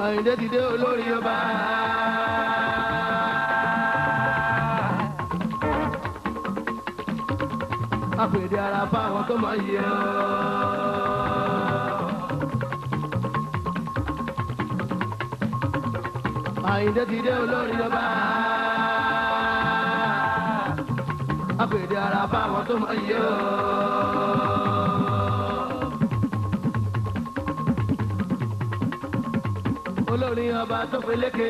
Àyìndé ti dé olórí ọba. Àpèdè ara fáwọn tó máa yẹ ọ́. Àyìndé ti dé olórí ọba. Àpèdè ara fáwọn tó máa yẹ ọ́. olórin ọba tó peléke.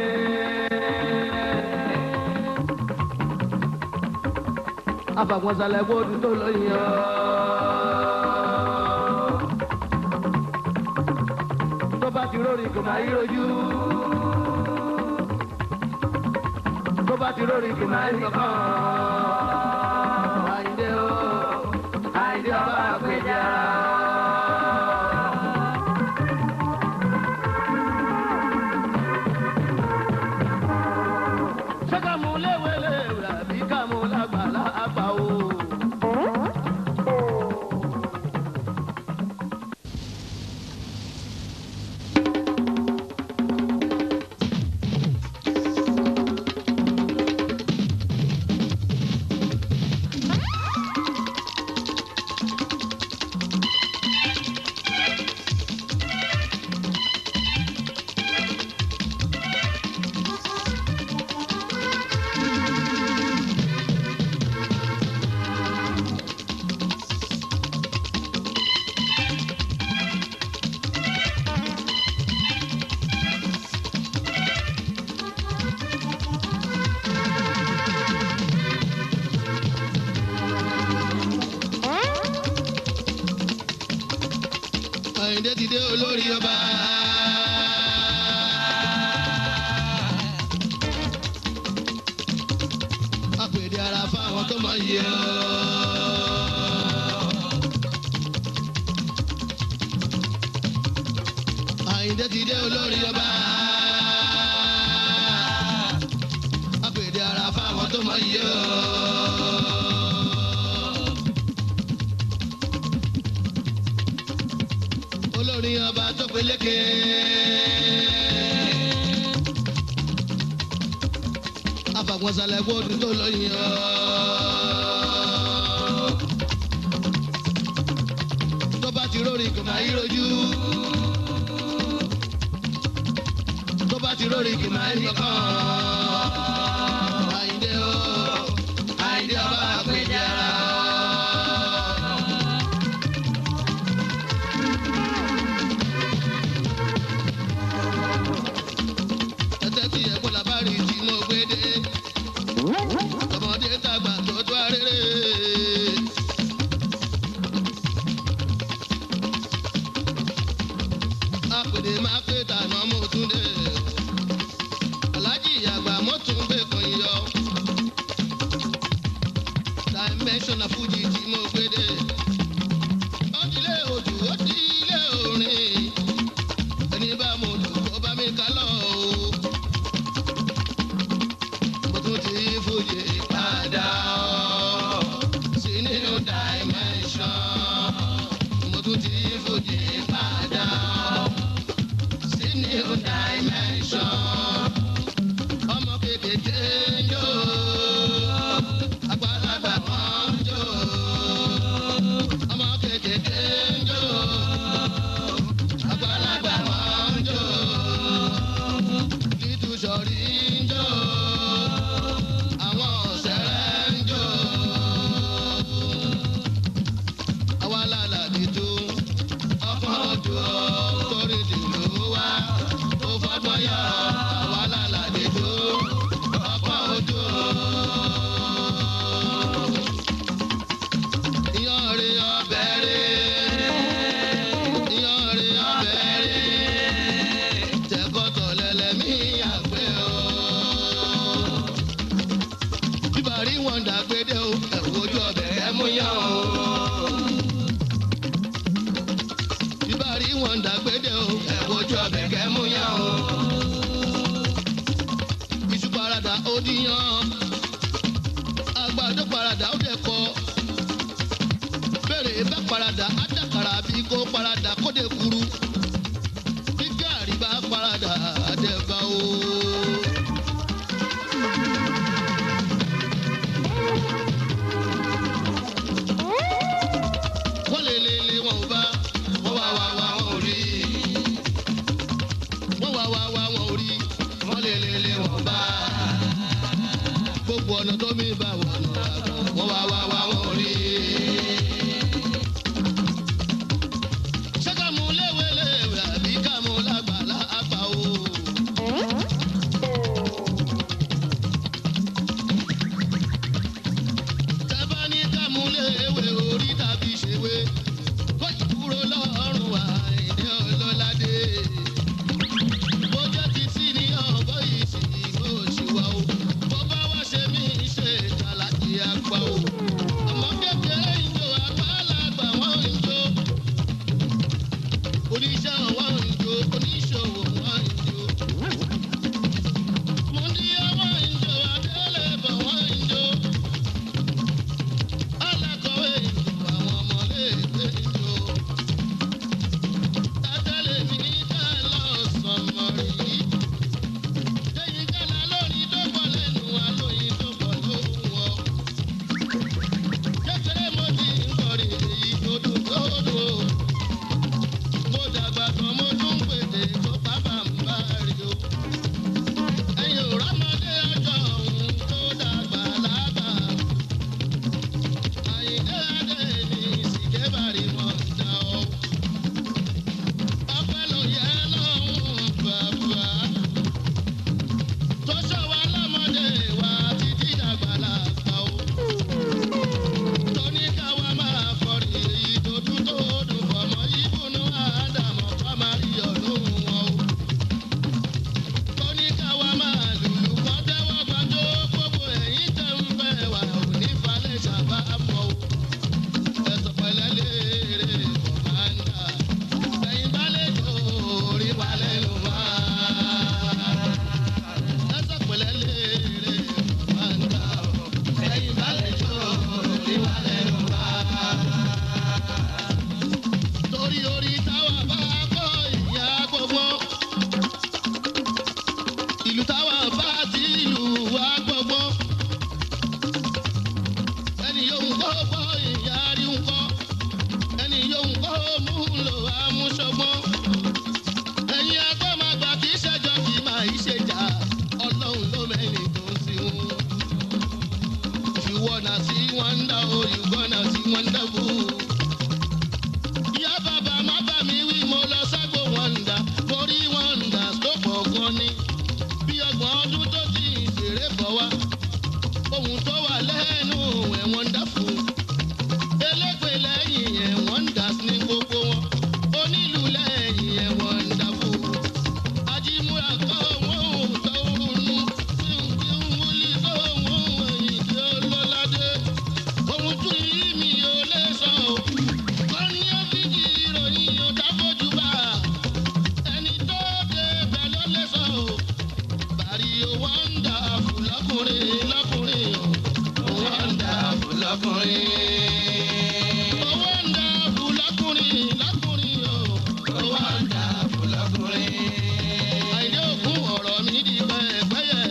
afàgbọ́nsalẹ̀ gbódù tó lóyìn ọ́. tó bá ti rórí kò máa yírojú. tó bá ti rórí kò máa yí kankan. Àyìndé o Àyìndé ọba àpèjà. ṣé ká mú léwéléwé àbí ká mú lágbàlá àgbà o. Àyìndé ti dé olórí ọba. Àpèdè ara fáwọn tó máa yẹ ọ́. Àyìndé ti dé olórí ọba. Àpèdè ara fáwọn tó máa yẹ ọ́. olórin ọba tó peléke. afàgbọ́nsalẹ̀ gbódù tó lóyìn ọ́. tó bá ti rórí kò máa yírojú. tó bá ti rórí kò máa yí kàn. Àyìndé o Àyìndé ọba àpèjà. ẹsẹ̀ tí ẹ̀kọ́ làbárí tí mo gbé dé. ọmọdé tàgbà tó tó arére. apèdè máa pé tànà mo tún dé. aláàjì àgbà mo tún gbé kan yọ. dimension of fuji tí mo gbé dé. ó ti lé odò ó ti lé orin. ẹni bá mo lò kó bá mi kálọ̀ o mo tún ti fòye padà ọ́ sí nínú dimension. mo tún ti fòye padà ọ́ sí nínú dimension. ọmọ kékeré ń jó àgbàlagbà kan ń jó ọmọ kékeré ń jó àgbàlagbà kan ń jó títú sọ̀rí ń jó àwọn ọ̀sẹ̀rẹ̀ ń jó. àwa lálà títú ọkàn ojú torí tìlú wa ó fọgbọ́n yọ. àwa lálà títú ọkàn ojú. Iyọ̀rì ọbẹ̀ rẹ̀, iyọ̀rì ọbẹ̀ rẹ̀, tẹ̀kọ̀tọ̀ lẹ̀lẹ̀mí àgbẹ̀ o bíbárí wọn dàgbédé o ẹ̀wù ojú ọbẹ̀ ẹ̀ mú yán o. bíbárí wọn dàgbédé o ẹ̀wù ojú ọbẹ̀ kẹ́ mú yán o. iṣu parada ó díyan àgbàdo parada ó dẹ̀kọ. bẹ́ẹ̀rẹ̀ bá parada á dàkàrà bí kò parada kó dé kuru. bí gàrí bá parada padà dẹ́ba o. wọ́n lè lè lè wọn ò bá wọ́n wá wá wá wọn ò rí. wọ́n wá wá wá wọn ò rí. wọ́n lè lè lè wọn ò bá. gbogbo ọ̀nà tó mi bá wọ̀ ọ̀nà àgbọ̀ wọ́n wá wá wá wọn ò rí. ṣé ká mú léwéléwé àbí ká mú lágbàlá àgbà o. tẹ́bá ní ká mú léwé orí tàbí ṣèwé kó ìkúrò lọ́rùn wá èdè ọlọ́ládé. bó jẹ́ ti sí ní ọ̀gọ́ yìí sì kó ṣì wá o. bó bá wá ṣe mí ṣe ìtàlájì àgbà o. ọmọ kékeré ń jó àgbàlagbà wọ́n ń jó. oníṣẹ́ ọwọ́ ń jó oníṣòwò wọ́n ń jó. múndíá wọ́n ń jó adélébọ̀ wọ́n ń jó. alákọ̀wé ìjọ àwọn ọmọléèwé ń jó. tátẹ́lẹ̀ mi ká lọ sọ̀mọ̀ rí. lẹ́yìn kálá lórí tó pọ̀ lẹ́nu alóyin tó pọ̀ lóhùn ọ. kékeré mo ti ń kọrin èyí tó dùn tó dùn o mo dàgbà tán mo tún pètè tó pápá ń bá rí o. ẹ̀yin ò rámọdé ọjọ́ òun tó dàgbà lágbà. àyíndé adé ní sìkébàrí wọn dá ọ. ọpẹ́ ló yẹ lọ́hùn bàbá. tó ṣọwọ́ lọ́mọdé wa títí dàgbà lágbà o tóní káwa máa kọrin èyí tó dún tó dùn fọmọ ìbùnú àdàmọ̀ fámárì ọ̀dún wọn o. tóní káwa máa lùlù kọ́ tẹ́wọ́ gbàjọ́ gbogbo ẹ̀yìn tẹ̀ ń fẹ́ wà ò ní falẹ̀ ṣàbámọ́ o. ẹ̀sọ̀ pẹ̀lẹ́ léèrè kọ̀mándà ẹ̀yìn balẹ̀ tó orí wa lẹ́nu wá. ẹ̀sọ̀ pẹ̀lẹ́ léèrè kọ̀mándà ẹ̀yìn balẹ̀ tó orí wa lẹ́nu wá. torí orí táwa bá kọ́ ìyá gbogbo ìlú táwa bá ti ìlú wa gbogbo ẹni yóò ń kọ́ gbọ́ ìyá rí ń kọ́ ẹni yóò ń kọ́ mú lò amúṣọgbọ́n ẹ̀yin agbọ́ máa gbà kí ìṣẹ́jọ́ kì í máa ìṣèjà ọlọ́run ló mẹ́rin tó ń sìn wọ́n. If you wanna see wonder, oh, you gonna see wonderful. Ìyá bàbá má bà mí wí, mo lọ ságbó wọ́ndà, mo rí wọ́ndà tó pọ̀ gan ni. Bí ọgbọ̀n ọdún tó ti ṣeré bọ̀ wá, ohun tó wà lẹ́nu ẹ̀ wonderful. Elégbè lẹ́yìn ẹ̀ wonders ní gbogbo wọn, onílù lẹ́yìn ẹ̀ wonderful. Ajímúra kọ́ wọ́n ò tó wúnú, tí ń tí ń wúlí tó wọ́n èyí tí ó lọ́ládé. Ohun tí mi ò lè sọ ò, kọ́ ní ọ́fíìsì ìròyìn ò dábòjú bá. Ẹni tó dé bẹ̀ ló lè sọ ò. Bàrí o wonderful lọ́kùnrin lọ́kùnrin o. O wonderful lọ́kùnrin. O wonderful lọ́kùnrin lọ́kùnrin o. O wonderful lọ́kùnrin. Àìdé òkun ọ̀rọ̀ mi di pẹ́ẹ́pẹ́yẹ.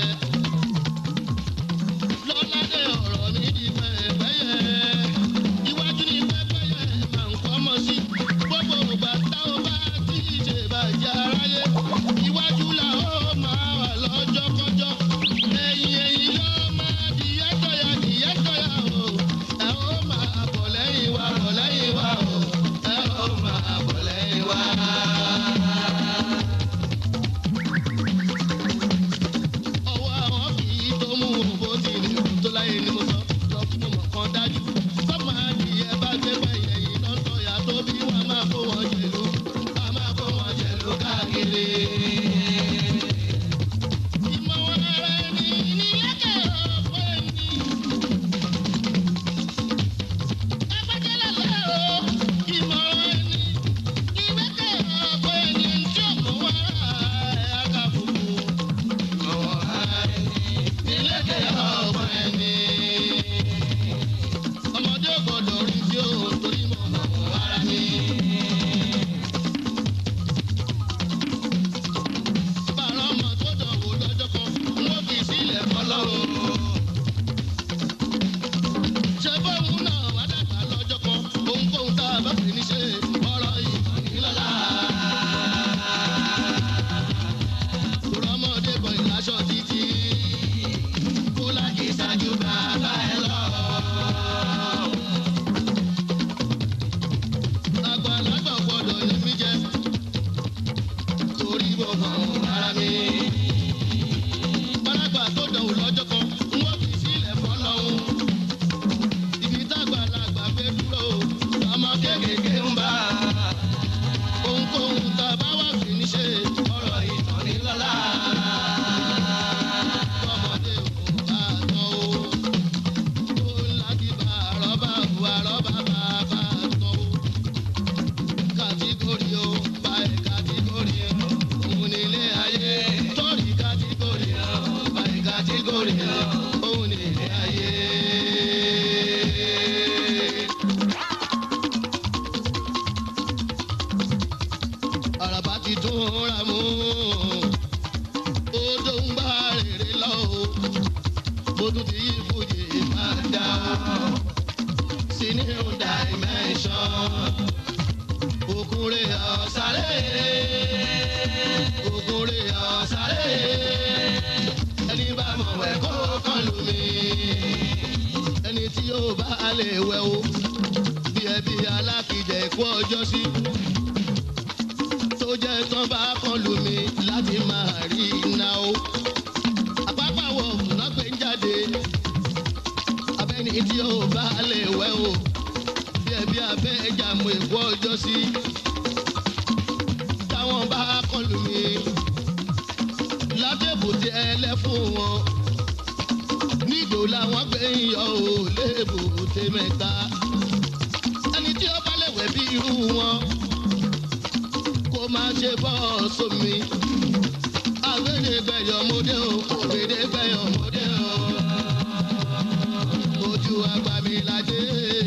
Lọ́ládé ọ̀rọ̀ mi di pẹ́ẹ́pẹ́yẹ. Iwájú ni pẹ́ẹ́pẹ́yẹ máa ń kọ́ mọ́ sí. Gbogbo ìgbà táwọn bá ti ṣe bàjẹ́ aráyé. Iwájú la ó máa wà lọ́jọ́kọ́jọ́. Ẹ̀yìn ẹ̀yìn ló máa dìyẹ́ tọ́ya dìyẹ́ tọ́ya o. Ẹ ó sí new dimension. Ògúnrè ọ̀sálẹ̀ ògúnrè ọ̀sálẹ̀ ẹni bá mọ̀ wẹ̀ kó kàn lù mí ẹni tí yóò bá lè wẹ̀ o bí ẹbí alákìjẹ kú ọjọ́ sí tó jẹ́ tán bá kàn lù mí láti máa rí iná o àpapàwọ̀ ọ̀nà pé ń jáde abẹ́ni tí yóò bá lè wẹ̀ o bí ẹbí abẹ́ ẹja mú èkó ọjọ́ sí táwọn bá kàn lù mí lábẹ́bùtì ẹlẹ́fún wọn nígbò làwọn gbé ń yọ ò lébùtì mẹ́ta ẹni tí ó bá lẹ̀wẹ̀ bí irú wọn kó má ṣe bọ́ sómi àgbẹ̀dẹ̀gbẹ̀yọ̀ mọ́dé o àgbẹ̀dẹ̀gbẹ̀yọ̀ mọ́dé o ojú àgbà mi lajẹ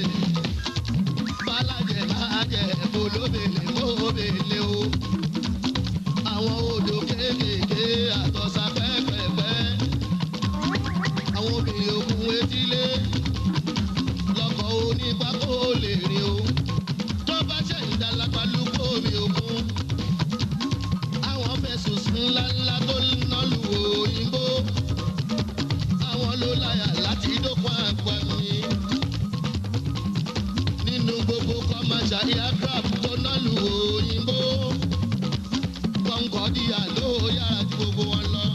bálàjẹ bàjẹ olóbèlè mọ́bèlè o àwọn odò kéékèèké àtọ̀sà pẹ́pẹ́pẹ́ àwọn obìnrin òkun etílé lọkọ̀ onípákó lè rìn o tó bá ṣẹ̀yìn dálápá lúkọ́ omi òkun àwọn fẹ̀sùn sùn ńláńlá tó ná lu òyìnbó àwọn ló láyà láti dókun àgbà mi nínú gbogbo kọ́máṣá aircraft tó ná lu òyìnbó kọ́ńkọ́díà ló yára ju gbogbo wọn lọ.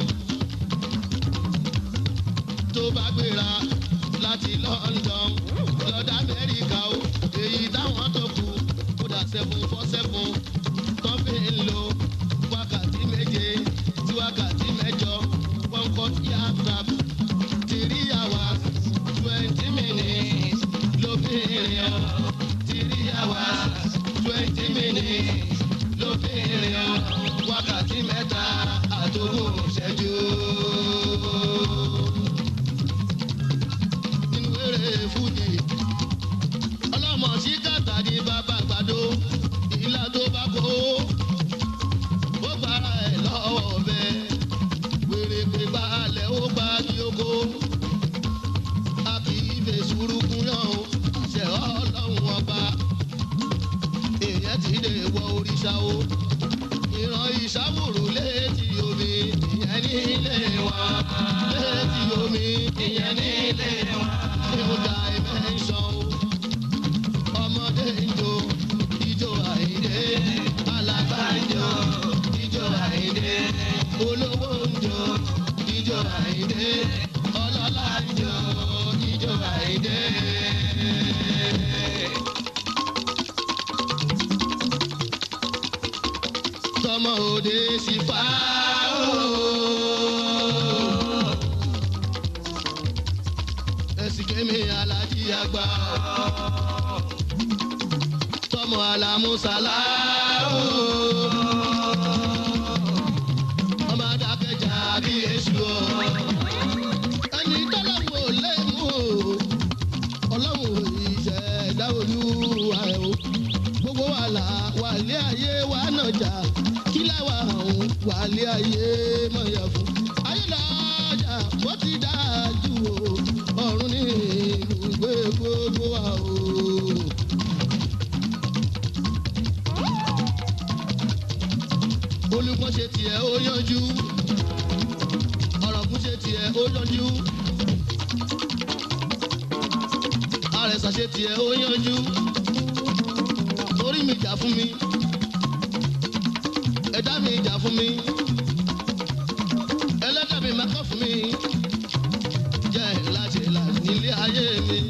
tó bá gbéra láti London lọ́dọ̀ Amẹ́ríkà o èyí táwọn tó kù kódà seven four seven tó fi ń lo wákàtí méje sí wákàtí mẹ́jọ kọ́ńkọ́dí aircraft three hours twenty minutes ló fi rìn ọ́ three hours twenty minutes ló fi rìn ọ́ wákàtí mẹ́ta àtògùn ṣẹ́jú. nínú eré fújì ọlọ́mọ sí kàtà ní bàbá àgbàdo ìlà tó bá kó ó gbára ẹ̀ lọ́wọ́ bẹ́ẹ̀ wèrè pé balẹ̀ ó gbá ní oko a kì í fè surukun yàn ó ṣe ọlọ́run ọba èèyàn ti lè wọ òrìṣà o ìran ìṣàwòrò létí omi ìyẹn ní ilé wa létí omi ìyẹn ní ilé wa new dimension o ọmọdé ń jó ijó àìdé alàgbà ń jó ijó àìdé olówó ń jó ijó àìdé ọlọ́lá ń jó ijó àìdé. tọmọ òde sì fà ó. ẹsìn kémi alájí àgbà tọmọ alamusala ó. ọmọ adákẹ́jà bí èṣù ọ. ẹni tọ́lọ́wọ́ lè mú o ọlọ́run ìṣẹ̀dá olúwa ẹ̀ o gbogbo wa là wàlé ayé wa náà jà kí láwa àwọn wàlé ayé mọ̀ yẹ fún. ayé lọ́jà bó ti dáa jù o ọ̀run ní ibùgbé gbogbo wa o. olùkọ́ ṣe tiẹ̀ ó yanjú ọ̀rọ̀kún ṣe tiẹ̀ ó yanjú àrẹ̀sà ṣe tiẹ̀ ó yanjú orí mi jà fún mi ẹ̀dá mi jà fún mi ẹlẹ́dà mi máa kọ́ fún mi jẹ́ láti là nílé ayé mi.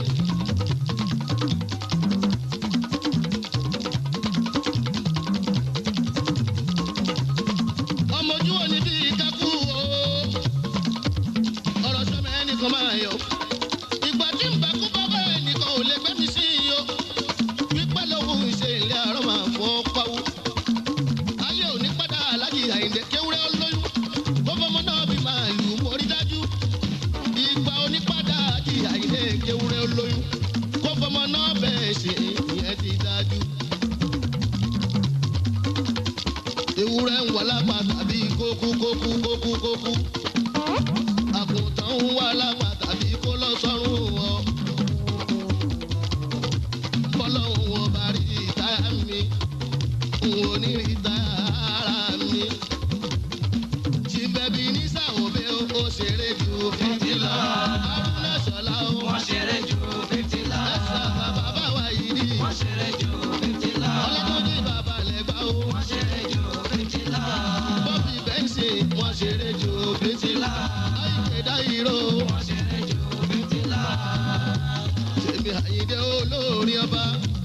ọmọ ojú wo ni bí kakú o ọ̀rọ̀ sọ́mọ ẹnìkan máa yọ ìgbà tí ń bá kú bàbá ẹnìkan ò lè gbé mi sí i o wípé lóhùn ṣe ilé àárọ̀ máa fọ́ pawó. ayé òní padà alájì àyìndé kéwúrẹ́ olóyún gbogbo ọmọ náà bí máa lù mórí dájú. ìgbà òní padà alájì àyìndé kéwúrẹ́ olóyún gbogbo ọmọ náà bẹ̀ẹ̀ ṣe ìyẹn ti dájú. ewúrẹ́ ń wà lápá tàbí kókú kókú kókú kókú. àgùntàn ń wà lápá tàbí kó lọ sọ́run ọ. mi àyíndé olórí ọba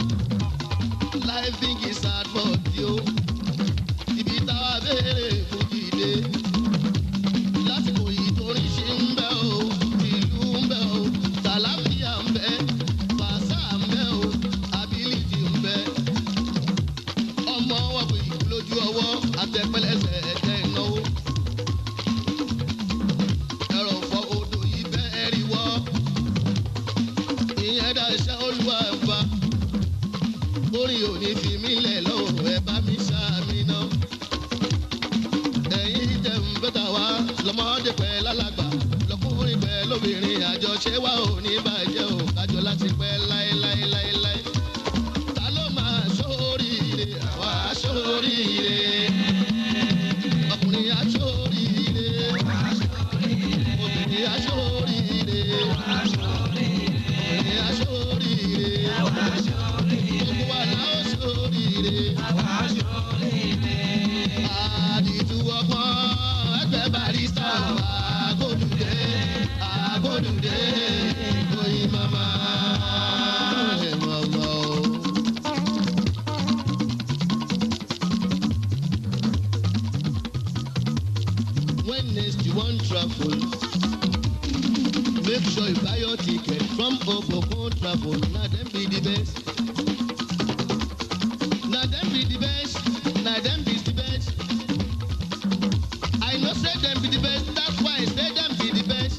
life is hard for you ibi táwa béèrè fún dìde lásìkò yìí torí ṣe ń bẹ o ìlú ń bẹ o tàlàfíà ń bẹ fàṣà ń bẹ o ability ń bẹ ọmọ wọn pè lójú ọwọ́ àtẹpẹlẹsẹ ẹ̀jẹ̀ ìnáwó ẹ̀rọ fọ odò yìí bẹ́ẹ̀ rí wọ́ ìyẹn dá iṣẹ́ olúwa ẹ̀fà orin òní fi mí lẹ̀ lọ́wọ́ ẹ bá mi ṣáàmì náà ẹ̀yin tẹ̀ ń bẹ́tà wá lọ́mọdé pẹ́ lálàgbà lọ́kùnrin pẹ́ lóbìnrin àjọṣe wa ò ní bàjẹ́ ò kájọ láti pẹ́ láéláéláéláé ta ló máa ṣoríire àwa ṣoríire ọkùnrin aṣoríire obìnrin aṣoríire obìnrin aṣoríire gbogbo wa la ó ṣoríire àdìtú ọgbọ́n ẹgbẹ́ barista àgọ́dùdé àgọ́dùdé oyin mama ẹ̀ mọ̀mọ́ o. When next you wan travel, make sure you buy your ticket from Obokun Travel. Na dem be the best. Na dem be the best. Na dem be the best. I know say dem be the best. That's why I say dem be the best.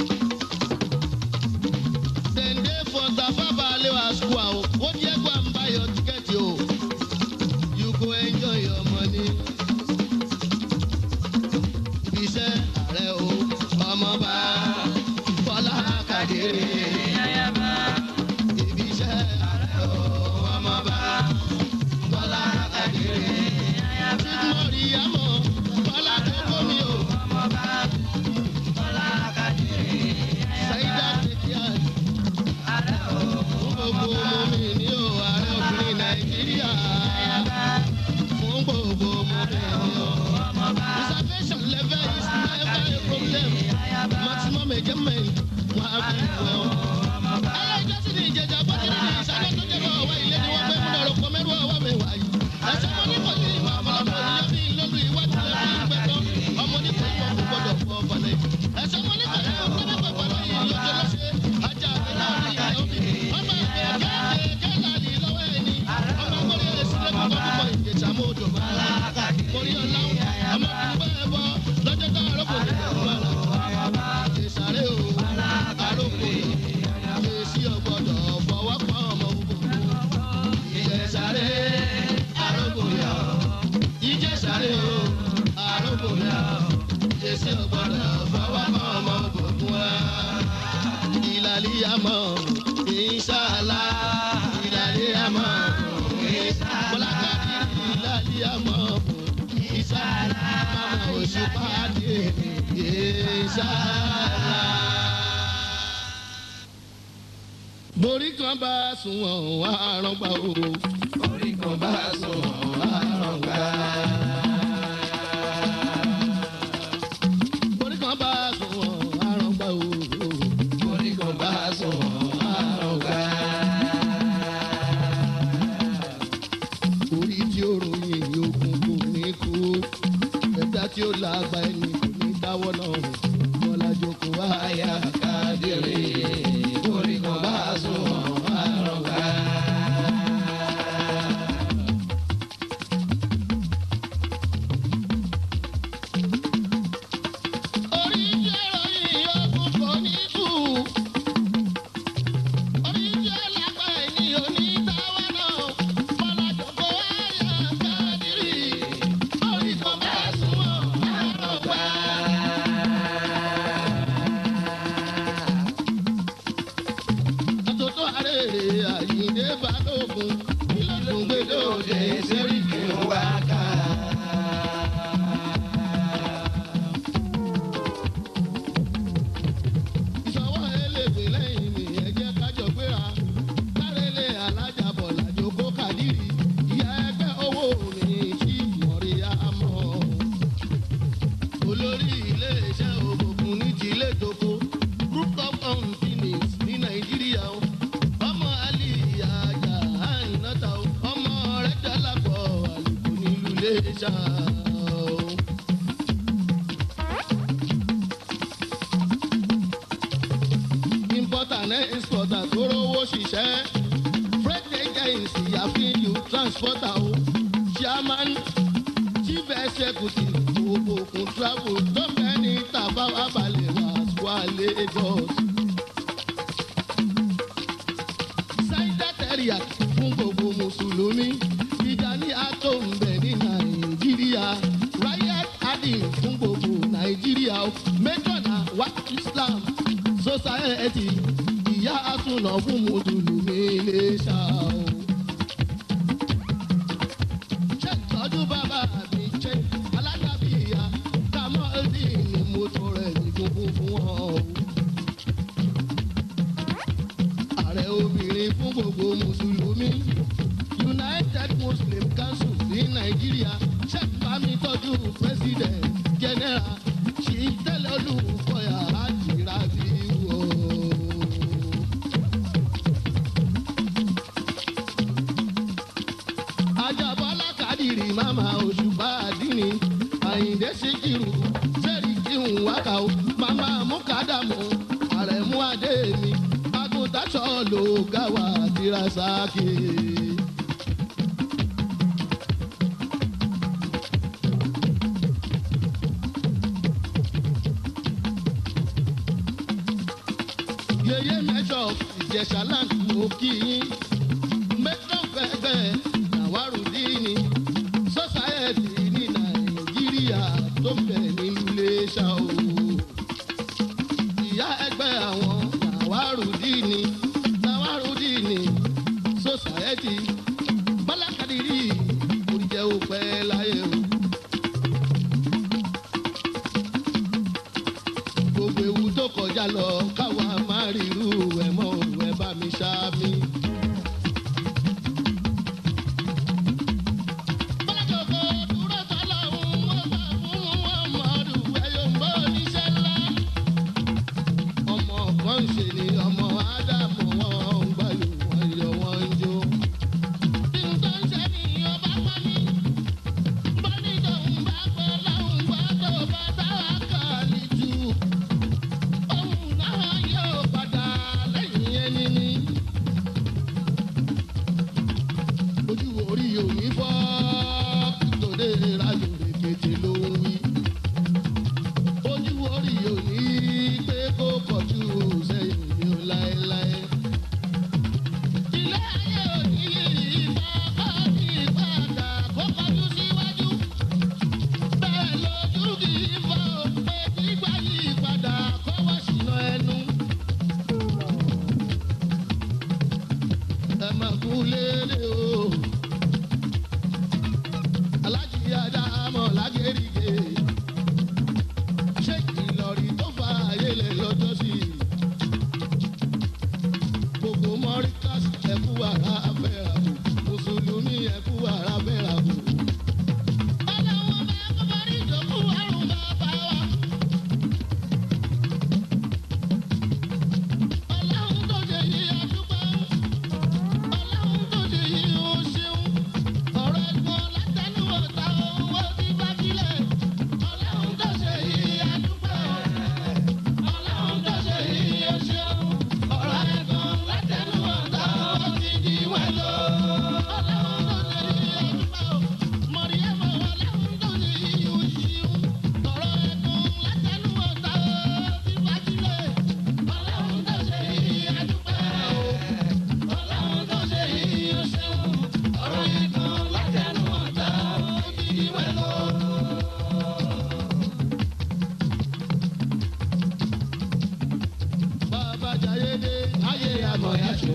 Dem dey for Tafa Balewa Square o. Ó yẹ go and buy your ticket o. You go enjoy your money iṣẹ́ ààrẹ o ọmọọba bọ́lá kàdéré. ibi iṣẹ́ ààrẹ o ọmọọba bọ́lá kàdéré. sígbọ́nrí àmọ́ bọ́lá kókó mi o. ṣáídà tẹ̀kíà fún gbogbo mọ́mí ní o ààrẹ obìnrin nàìjíríà fún gbogbo mọ́mí ní o. Reservation level is never a problem. Maximum enjoyment wọ́n á fi fún ẹ. Ẹyẹ ìjọsìn ní ìjẹjà bọ́dúrú ní ìṣáná tó jẹ́ bọ̀ ọ̀wọ́ ilé ni wọ́n fẹ́ múná roko mẹ́rù ọwọ́ mi wáyé. Ẹ̀sẹ̀ wọn ní kò ní ìwà ọ̀pọ̀lọpọ̀ ìyá bí lólu iwájú lẹ́bí ìgbẹ́tọ́. Ọmọ ní kò ìwọ̀n kò gbọdọ̀ fọ ọ̀fọ̀lẹ́. Ẹ̀sẹ̀ wọn ní kò ní kò gbọdọ̀ pẹ̀pẹ̀ lọ́yìn lójó lọ́sẹ̀. Ajá àti náà ní ìyá òbí. Ọmọ àgbẹ̀ kéèké kéèlàlì lọ́wọ́ ẹni. Ọmọ mórí èsì lẹ́kọ̀ọ́ kọ́kọ́ ìjẹ̀sà mọ́ọ̀dọ̀ máa. Mórí ọ̀làwọ̀ ọmọkùnrin bẹ́ẹ̀ bọ́ lọ́jọ́ tá a rọ́pò ní ìlú àlà. Ìsàré o, àròkò yìí, èsì ọ̀gbọ́dọ̀ fọwọ́ pa ọmọ gbogbo. Ìjẹ̀sàré, àròkò yà. Ìjẹ̀sàré o, àròkò yà. Èsì ọ̀gbọ́dọ̀ fọwọ́ pa ọmọ gbogbo wa. Ìlàlíyàmọ̀, ìṣàlá. Ìlàlíyàmọ̀, ìṣàlá. Bọ́lákàdì ìlàlíyàmọ̀, ìṣàlá. Mama òṣùpá dé, ìṣàlá borí kan bá sunwọ̀n wá rọ́gbà o. borí kan bá sunwọ̀n wá rọ́gbà. borí kan bá sunwọ̀n wá rọ́gbà o. borí kan bá sunwọ̀n wá rọ́gbà. orí tí ó ròyìn yòókùn kò ní kú ẹ̀dá tí ó lágbá ẹni kò ní dáwọ́ náà bọ́lá jókòó wáyà kádìrí orí kan bá sùn àrùnká. orí jẹ́ ròyìn yòókùn kò ní kú orí jẹ́ lápá ẹni ò ní dáwọ́ náà bọ́lá jókòó wáyà kádìrí orí kan bá sùn àrùnká. àtòtò àrèrè àyíǹde balógun ìlọ́dún gbẹdọ̀dẹ sẹ́ríkì wá ká. ìṣọwọ́ elégbè lẹ́yìn mi ẹ jẹ́ kájọ gbéra kárẹ́lẹ̀ alájàbọ̀ làjò kó kàdírì ìyá ẹgbẹ́ owó mi ṣì mọ̀rí àmọ́ olórí iléeṣẹ́ òkùnkùn ní tìlẹ̀ tókò group of companies ní nàìjíríà o. ọmọ ṣá. importer and exporter tó rówó ṣiṣẹ́ freight agency àfihàn transporter o chairman chief executive òkùnkùn travel tó fẹ́ ní tàbáwá balẹ̀ wá wà lagos. sáídẹ́tẹ̀ríà fún gbogbo mùsùlùmí ìjà ní àtò ń bẹ̀ ní nàìjíríà riot adin fún gbogbo nàìjíríà o mẹ́tọ̀nà wá islam society ìyá àtúnà fún mùsùlùmí lè ṣá o. ṣé ìtọ́jú bàbá mi ṣe alágbàbíyà kàmọ́ọ̀dì ni mo tọrọ ẹ̀mí gbogbo fún wọn o. ààrẹ obìnrin fún gbogbo mùsùlùmí united muslim council ní nàìjíríà ṣe bá mi tọ́jú president general ṣì ń tẹ̀lé olùkọ́yà àjìrà bí wò. ajábọ́lá kádìrì mama òṣùpá àdínní àyíǹde síkìrù sẹ́rí kíhùn wákà ó mama mukadamu àrẹ̀mú adémi agùntàṣọ ló gáwà tìrasàkì. yeye mẹjọ ìjẹsà land mo kí yín mẹjọ fẹgbẹ nàwárùdíní sọsáyẹtì ní nàìjíríà tó bẹ nílé ṣá o ìyá ẹgbẹ àwọn nàwárùdíní nàwárùdíní sọsáyẹtì bálákàdìrí oríjẹ òpẹ láyé o. gbogbo ewu tó kọjá lọ káwa má ríru ẹ mọ ẹ bá mi ṣáámi. bọ́lájọ́kọ́ dúró tọ́lọ́hún wọ́n bá fún wọn mọ́ọ́dù ẹ̀yọ́ ń bọ́ níṣẹ́ ńlá. ọmọ kan ń ṣe ni ọmọ ádámù wọn ń gbàlù wọn yọ wọn ń jó. bí n tó ń ṣe ni ọba pa mí. bọ́nìjọ́ ń bá pẹ́ láwùn gbọ́ tó bá táwa kà ní jù òun náà yóò padà lẹ́yìn ẹni ní. ojú orí òní fọ́ tòde rájò rèkété ló ń wí. ojú orí òní pé kó kọjú sẹ́yìn ní o láéláé. ilé ayé òní ìfọ́kọ́ ní ìpadà kó kọjú síwájú. bẹ́ẹ̀ lójú kì í fọ́ pé gbígbá yìí padà kó wá sínú ẹnu. ẹ máa kú léde o. alájí adámọ̀ lágẹ̀rìgẹ̀. ṣé ìlọrí tó fa ayélẹ lọ́jọ́ sí i. gbogbo mọ́ríkàsì ẹ̀kú ara fẹ́ra bò mùsùlùmí ẹ̀kú ara fẹ́ra bò. ọlọ́wọ́n bá kọ́kọ́rí ìjọkú àrùn bàbá wa. ọlọ́run tó ṣe yí adúpẹ́ ọlọ́run tó ṣe yí o ṣeun ọ̀rọ̀ ẹ̀gbọ́n látẹnu ọ̀tá owó ti bá kílẹ̀ ọlọ́run tó ṣe yí adúpẹ́ ọlọ́run tó ṣe yí o ṣeun ọ̀rọ̀ ẹ̀gbọ́n látẹnu ọ̀tá owó ti di wẹ́lò ọlọ́run tó ṣe yí adúpẹ́ mọ̀ríyẹ́mọ̀ ọlọ́run tó ṣe yí o ṣeun ọ̀rọ̀ ẹ̀gbọ́n látẹnu ọ̀tá owó ti bá kílẹ̀ ọlọ́run tó ṣe yí adúpẹ́ o ọlọ́run tó ṣe yí o ṣeun ọ̀rọ̀ ẹ̀gbọ́n látẹnu ọ̀tá owó ti di wẹ́lò. bàbá jayédé ayé àmọ̀ yá ṣó.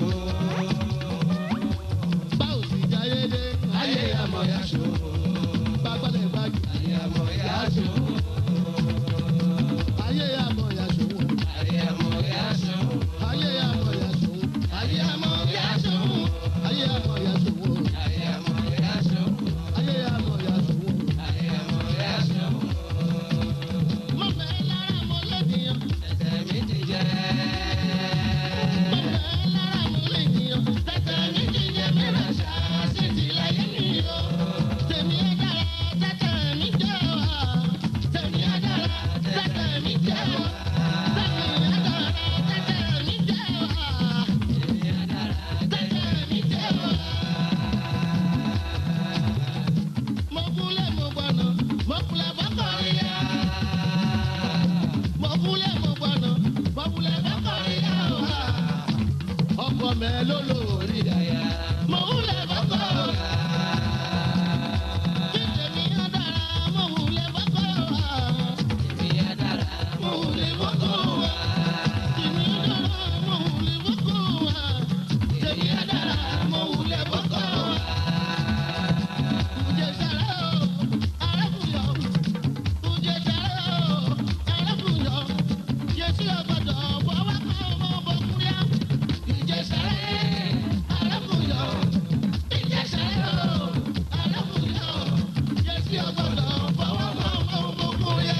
báwo sì jayédé ayé àmọ̀ yá ṣó. bàbá lè gbájú ayé àmọ̀ yá ṣó. ayé àmọ̀ yá ṣó. ayé àmọ̀ yá ṣó. ayé àmọ̀ yá ṣó. ayé àmọ̀ yá ṣó. ayé àmọ̀ yá ṣó. ayé àmọ̀ yá ṣó. ayé àmọ̀ yá ṣó. ayé àmọ̀ yá ṣó. mo fẹ́ lára mo lè dìyàn. ẹsẹ̀ mi ti jẹ́. mo fẹ́ lára mo lè ọkọ mẹ lólórí àyà. mo wúlẹ̀ bọ́kọ̀ rà. kí tèmi á dára mo wúlẹ̀ bọ́kọ̀ rà. tèmi á dára mo wúlẹ̀ bọ́kọ̀ rà. tèmi á dára mo wúlẹ̀ bọ́kọ̀ rà. tèmi á dára mo wúlẹ̀ bọ́kọ̀ rà. ǹjẹ́ sáré o arákùnrin o ǹjẹ́ sáré o arákùnrin o yẹtí ọgbọ́dọ̀ fọwọ́ kọ́ ọmọ bọ̀kúrẹ́ ǹjẹ́ sáré arákùnrin o ǹjẹ́ sáré o arákùnrin o yẹtí ọgbọ́dọ̀ fọwọ́ kọ́ ọmọ bọ̀kúrẹ́.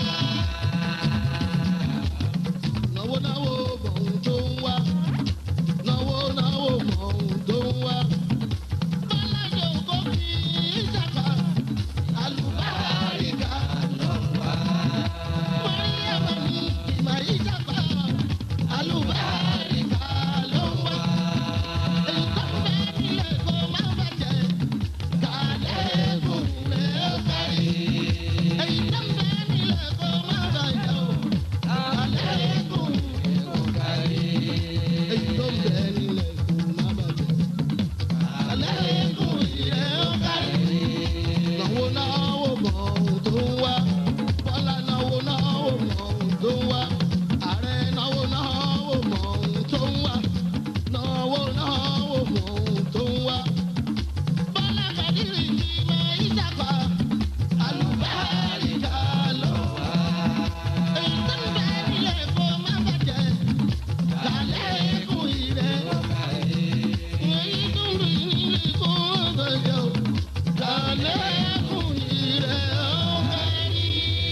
náwó náwó mọ̀ ohun tó ń wá náwó náwó mọ̀ ohun tó ń wá. bọ́lá yóò kó kí ìjàpá alùbáríkà ló ń wá. Mọ̀ríyàmọ̀ ni ìmọ̀ ìjàpá alùbáríkà ló ń wá. Èyí tó ń bẹ nílẹ̀ kó má bàjẹ́ kàlẹ́kùn rẹ̀ ó kárí. Èyí tó ń bẹ nílẹ̀ kó má bàjẹ́ o kàlẹ́kùn rẹ̀ ó kárí. Èyí tó ń bẹ nílẹ̀ kó má bàjẹ́ kàlẹ́kùn rẹ̀ ó kárí náwó náwó mọ ohun tó ń wá bọ́lá náwó náwó mọ ohun tó ń wá ààrẹ náwó náwó mọ ohun tó ń wá náwó náwó mọ ohun tó ń wá. bọ́lá kàdírì ní mọ ìjàpá alùbáríkà ló wá. èyí tó ń bẹ nílẹ̀ kó má bàjẹ́ kálẹ̀ kù ilẹ̀. èyí tó ń bẹ nílẹ̀ kó má bàjẹ́ o kálẹ̀kùn ilẹ̀ ọ̀kẹ́rì.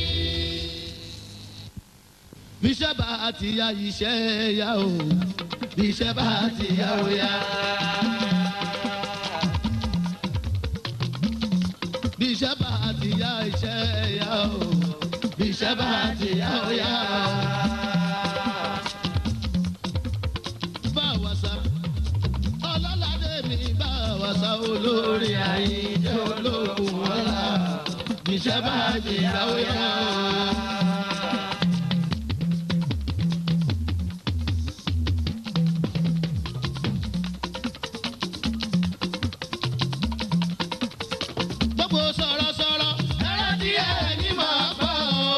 bíṣẹ́ bá ti ya iṣẹ́ ya o bíṣẹ́ bá ti ya o ya. bíṣẹ́ bá ti ya iṣẹ́ ya o bíṣẹ́ bá ti ya o ya. bá wa sá ọlọ́ládé mi bá wa sá olórí ayé olókùn ọ̀la bíṣẹ́ bá ti ya o ya. gbogbo sọ̀rọ̀sọ̀rọ̀ ẹ̀rọ tí ẹ̀ ní máa bọ̀ ọ́.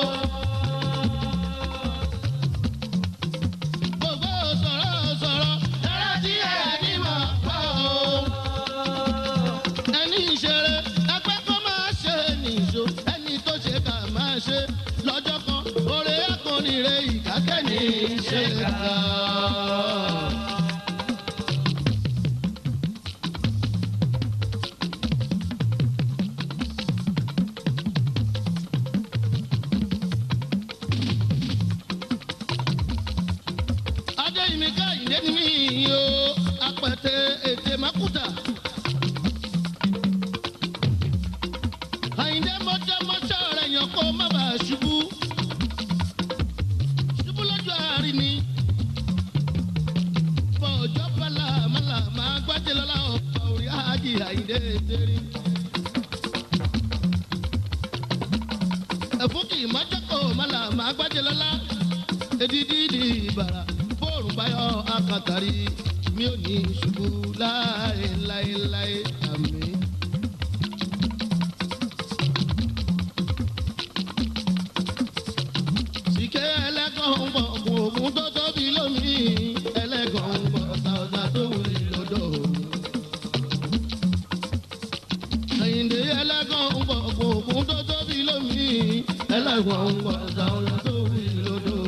gbogbo sọ̀rọ̀sọ̀rọ̀ ẹ̀rọ tí ẹ̀ ní máa bọ̀ ọ́. ẹni ìṣeré ẹgbẹ́ kó máa ṣe nìṣó ẹni tó ṣe kà máa ṣe lọ́jọ́ kan oore akọrin rẹ̀ ìkákẹ́ ní í ṣe kà. adéyìnmíkà ìdẹ́ni mi o apẹ̀tẹ ètè mákúta. àyìndé mọ́tẹ́mọ́tẹ́ rẹ̀ yàn kó má bàa ṣubú. ṣubú lójú àárín ni. bọ́ọ̀jọ́ bala mala máa gbájẹ́ lọ́la ọ̀pá orí àjì àyìndé tẹ́rí. ẹ̀fún kì í mọ́jọ́kọ̀ mala máa gbájẹ́ lọ́la. edidi di ìbàrà bóòrùn báyọ̀ akàtàrí mi ò ní ṣubú láéláéláé àmì. sìkẹ́ ẹlẹ́gàn ń bọ̀ ògùn tó tóbi lómi ẹlẹ́gàn ń bọ̀ ṣàwùṣà tó wuli lódò. Àyìndé ẹlẹ́gàn ń bọ̀ ògùn tó tóbi lómi ẹlẹ́gàn ń bọ̀ ṣàwùṣà tó wuli lódò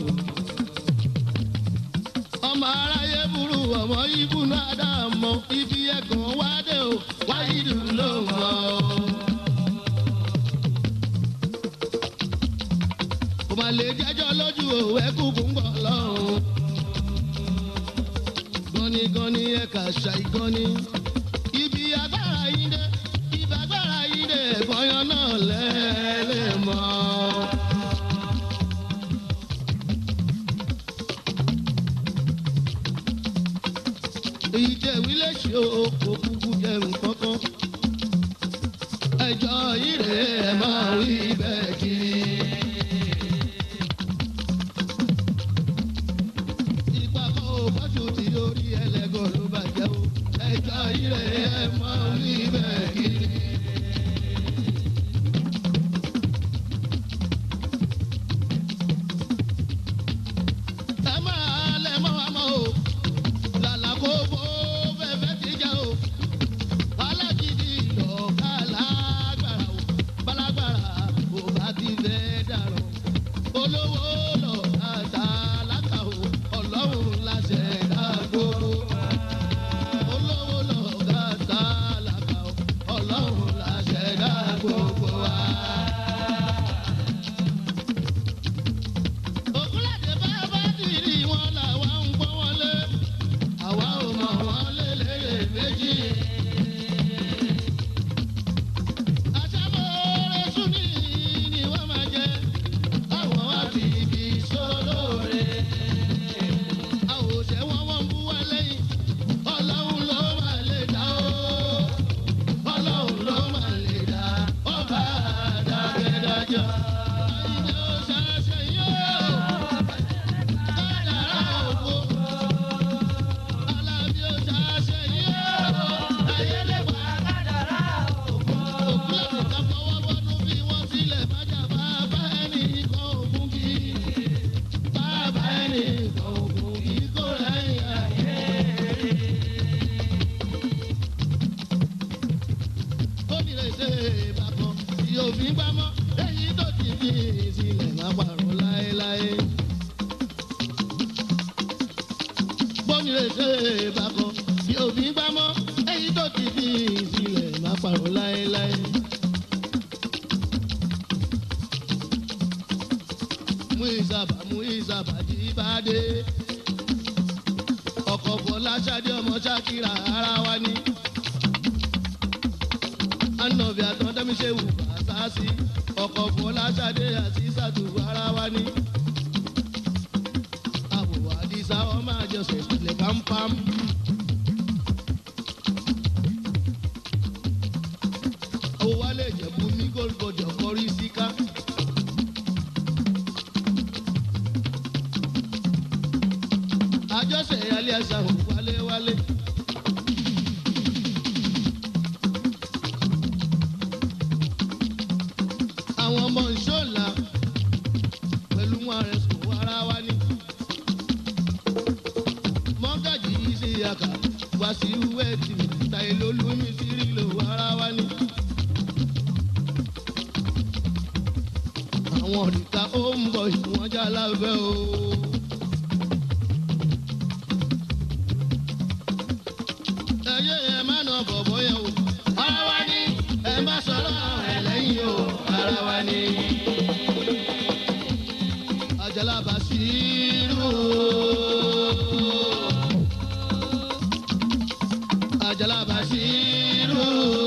ọmọ aráyé burú ọmọ ibú náà dá mọ ibi ẹ̀gàn wádé o wáyídù ló mọ o. kò má lè jẹ́jọ́ lójú òwe kúkú ń bọ̀ lọ́rùn. gọ́nigọ́ni ẹ̀ka ṣàìgọ́ni. ibi agbára yín dé ibi agbára yín dé ẹ̀fọ́yán náà lẹ́ẹ̀lẹ́mọ́. èyí jẹ́ wílé ṣe o kò kúkú jẹ́ nǹkan kan. ẹjọ́ ire ẹ̀ máa wí bẹ́ẹ̀ kiri. ipa kó o bọ́jú tí orí ẹlẹ́gàn ló bàjẹ́ ẹjọ́ ire ẹ mọ wí bẹ́ẹ̀ kiri. ẹ máa lẹ mọ́ wa mọ́ o làlà kó bó fẹ́fẹ́ ti jẹ́ o alágídí lọ́ọ̀ká lágbára o balagbara kò bá ti fẹ́ dàrọ̀ olówó lọ́ọ̀ká tálákà o ọlọ́run láṣẹ dágbóró olówó lọ́ọ̀ká tálákà o ọlọ́run láṣẹ dágbóró wa. ògúnlẹ̀dẹ̀ bá bá dìrì wọn làwa ń gbọ́ wọn lé àwa ò mọ̀ wọn lé lérè méjì. àṣàmọ́rẹ́ súnì ni wọ́n máa jẹ àwọn wá fi ibi sólóore. àwòṣe wọn wọ́n ń bú wa lẹ́yìn ọlọ́run ló máa lè dá o ọlọ́run ló máa lè dá ọba àdàbẹ̀dájọ́. àyìnbó ṣàṣẹ yóò kádàrá òfo alábí ó ṣàṣẹ yóò ayélujára kádàrá òfo. òkúlẹ̀ ká fọwọ́ bọ́nú bí wọ́n sílẹ̀ májà bàbá ẹnì kan ògùn kì í bàbá ẹnì kan ògùn kì í kó lẹ́yìn ayé. gómìnà ṣe ìbàkan tí òfin gbámọ́ èyí tó ti fi ìsìlẹ̀ má parọ́ láéláé. gómìnà ṣe ìbàkan tí òfin gbámọ́ èyí tó ti fi ìsìlẹ̀ má parọ́ láéláé. mú ìsàbà mú ìsàbà jí bá dé. ọkọ̀ fọláṣadé ọmọ ṣákìrà ara wa ni anabi àtọ́ndẹ́mi ṣe wù fàṣásí ọkọ̀ fọláṣadé àti sàtù ara wa ni. àbùwà àdìsá ọmọ àjọṣe ìpìlẹ̀ pampam. owó wálé ìjẹ̀bú ní gòlgòdì ọ̀kọ́rí síká. àjọṣe alẹ́ àṣà òkú wálé wálé. àwọn ọmọ ìṣọ́lá pẹ̀lú wọn rẹ̀ sùn ara wa ní. mọ́gàjì yìí ṣe yàkà wá sí wẹ́ẹ̀tì tàyè lólùmí sí rílò ara wa ní. àwọn òrìkà ó ń bọ̀ ìwọ̀n já lábẹ́ o. ẹyẹ ẹ má nà bọ̀bọ̀ yẹn o. ara wa ní ẹ má sọ̀rọ̀ ẹ̀ lẹ́yìn o. ara wa ní. àjàlá Bàṣírù. àjàlá Bàṣírù.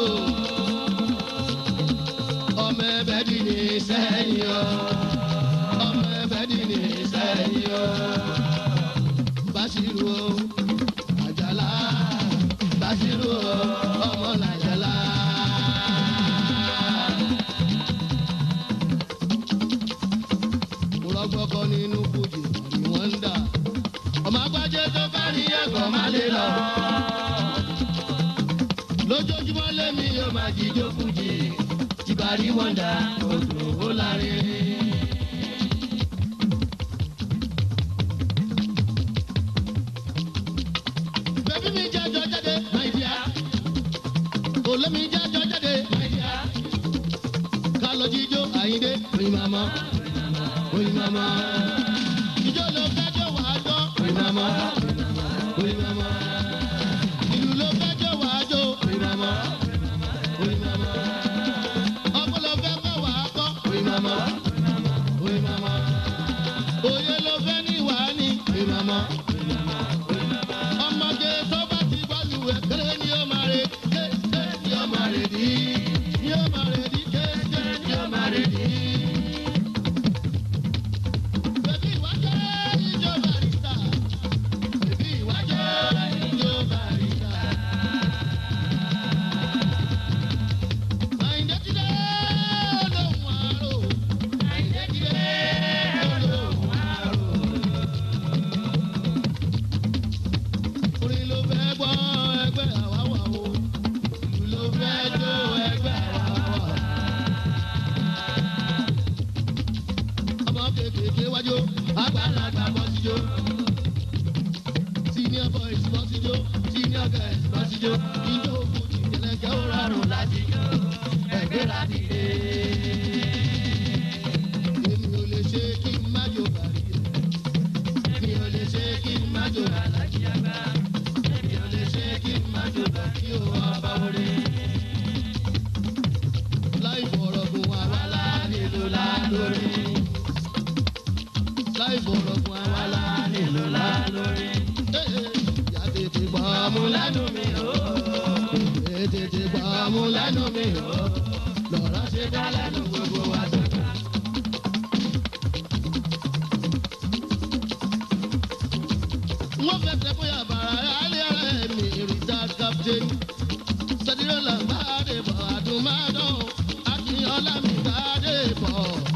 ọmọ ẹbẹ dì ní sẹ́yìn o. ọmọ ẹbẹ dì ní sẹ́yìn o. Bàṣírù o. àjàlá Bàṣírù o. ọmọ làjàlá. rọgbọkọ nínú fújì ni wọ́n ń dà. ọmọ agbájé tó bá ní ẹ̀kọ́ má lè lọ. lójoojúmọ́ lẹ́mi yóò máa jíjó fújì. tìbárí wọ́ndà odò ó láre. bẹ́bí mi jájọ jáde my dear. olómi jájọ jáde my dear. ká lọ jíjó àyíndé oyin mama oyin mama. ìjọ ló fẹjọ wà á jọ. oyin mama oyin mama. ìlú ló fẹjọ wà á jọ. oyin mama oyin mama. ọkọ ló fẹ́ kọ́ wà á kọ́. oyin mama oyin mama. òye ló fẹ́ ní wà á ní. oyin mama ọmọge tó bá ti bọ́ọ̀lù ẹ̀kẹ́rẹ́ ni ó máa re kéèké ni ó máa re dí. ni ó máa re dí kéèké ni ó máa re dí. Bèbí ìwájọ́ ìjọ barista. Bèbí ìwájọ́ ìjọ barista. Àyìndé ti dé olóhùn àrò. Àyìndé ti dé olóhùn àrò. Orin ló fẹ́ gbọ́ ẹgbẹ́ àwa jó ijó fújì kẹlẹ́kẹ́ ó rọrùn láti jó ẹgbẹ́ láti dé. èmi ò lè ṣe kí n má jó bàrí èmi ò lè ṣe kí n má jó alájí àgbà èmi ò lè ṣe kí n má jó bàrí ó ọba orí. láì fọ̀rọ̀ gùn àwa la nílò lálórí. láì fọ̀rọ̀ gùn àwa la nílò lálórí. ìyá tètè gbọ́ mú lẹ́nu mi o. tètè gbọ́ mú lẹ́nu mi o. lọ́rọ̀ ṣe dá lẹ́nu gbogbo wa sọ́kà. wọ́n fẹ́ tẹ bóyá bàrà alẹ́ rẹ̀ mi rìtà captain. sẹ́dírọ̀ là ń gbáde bọ̀ àdùnmáàdán akínyọ́lá mi gbáde bọ̀.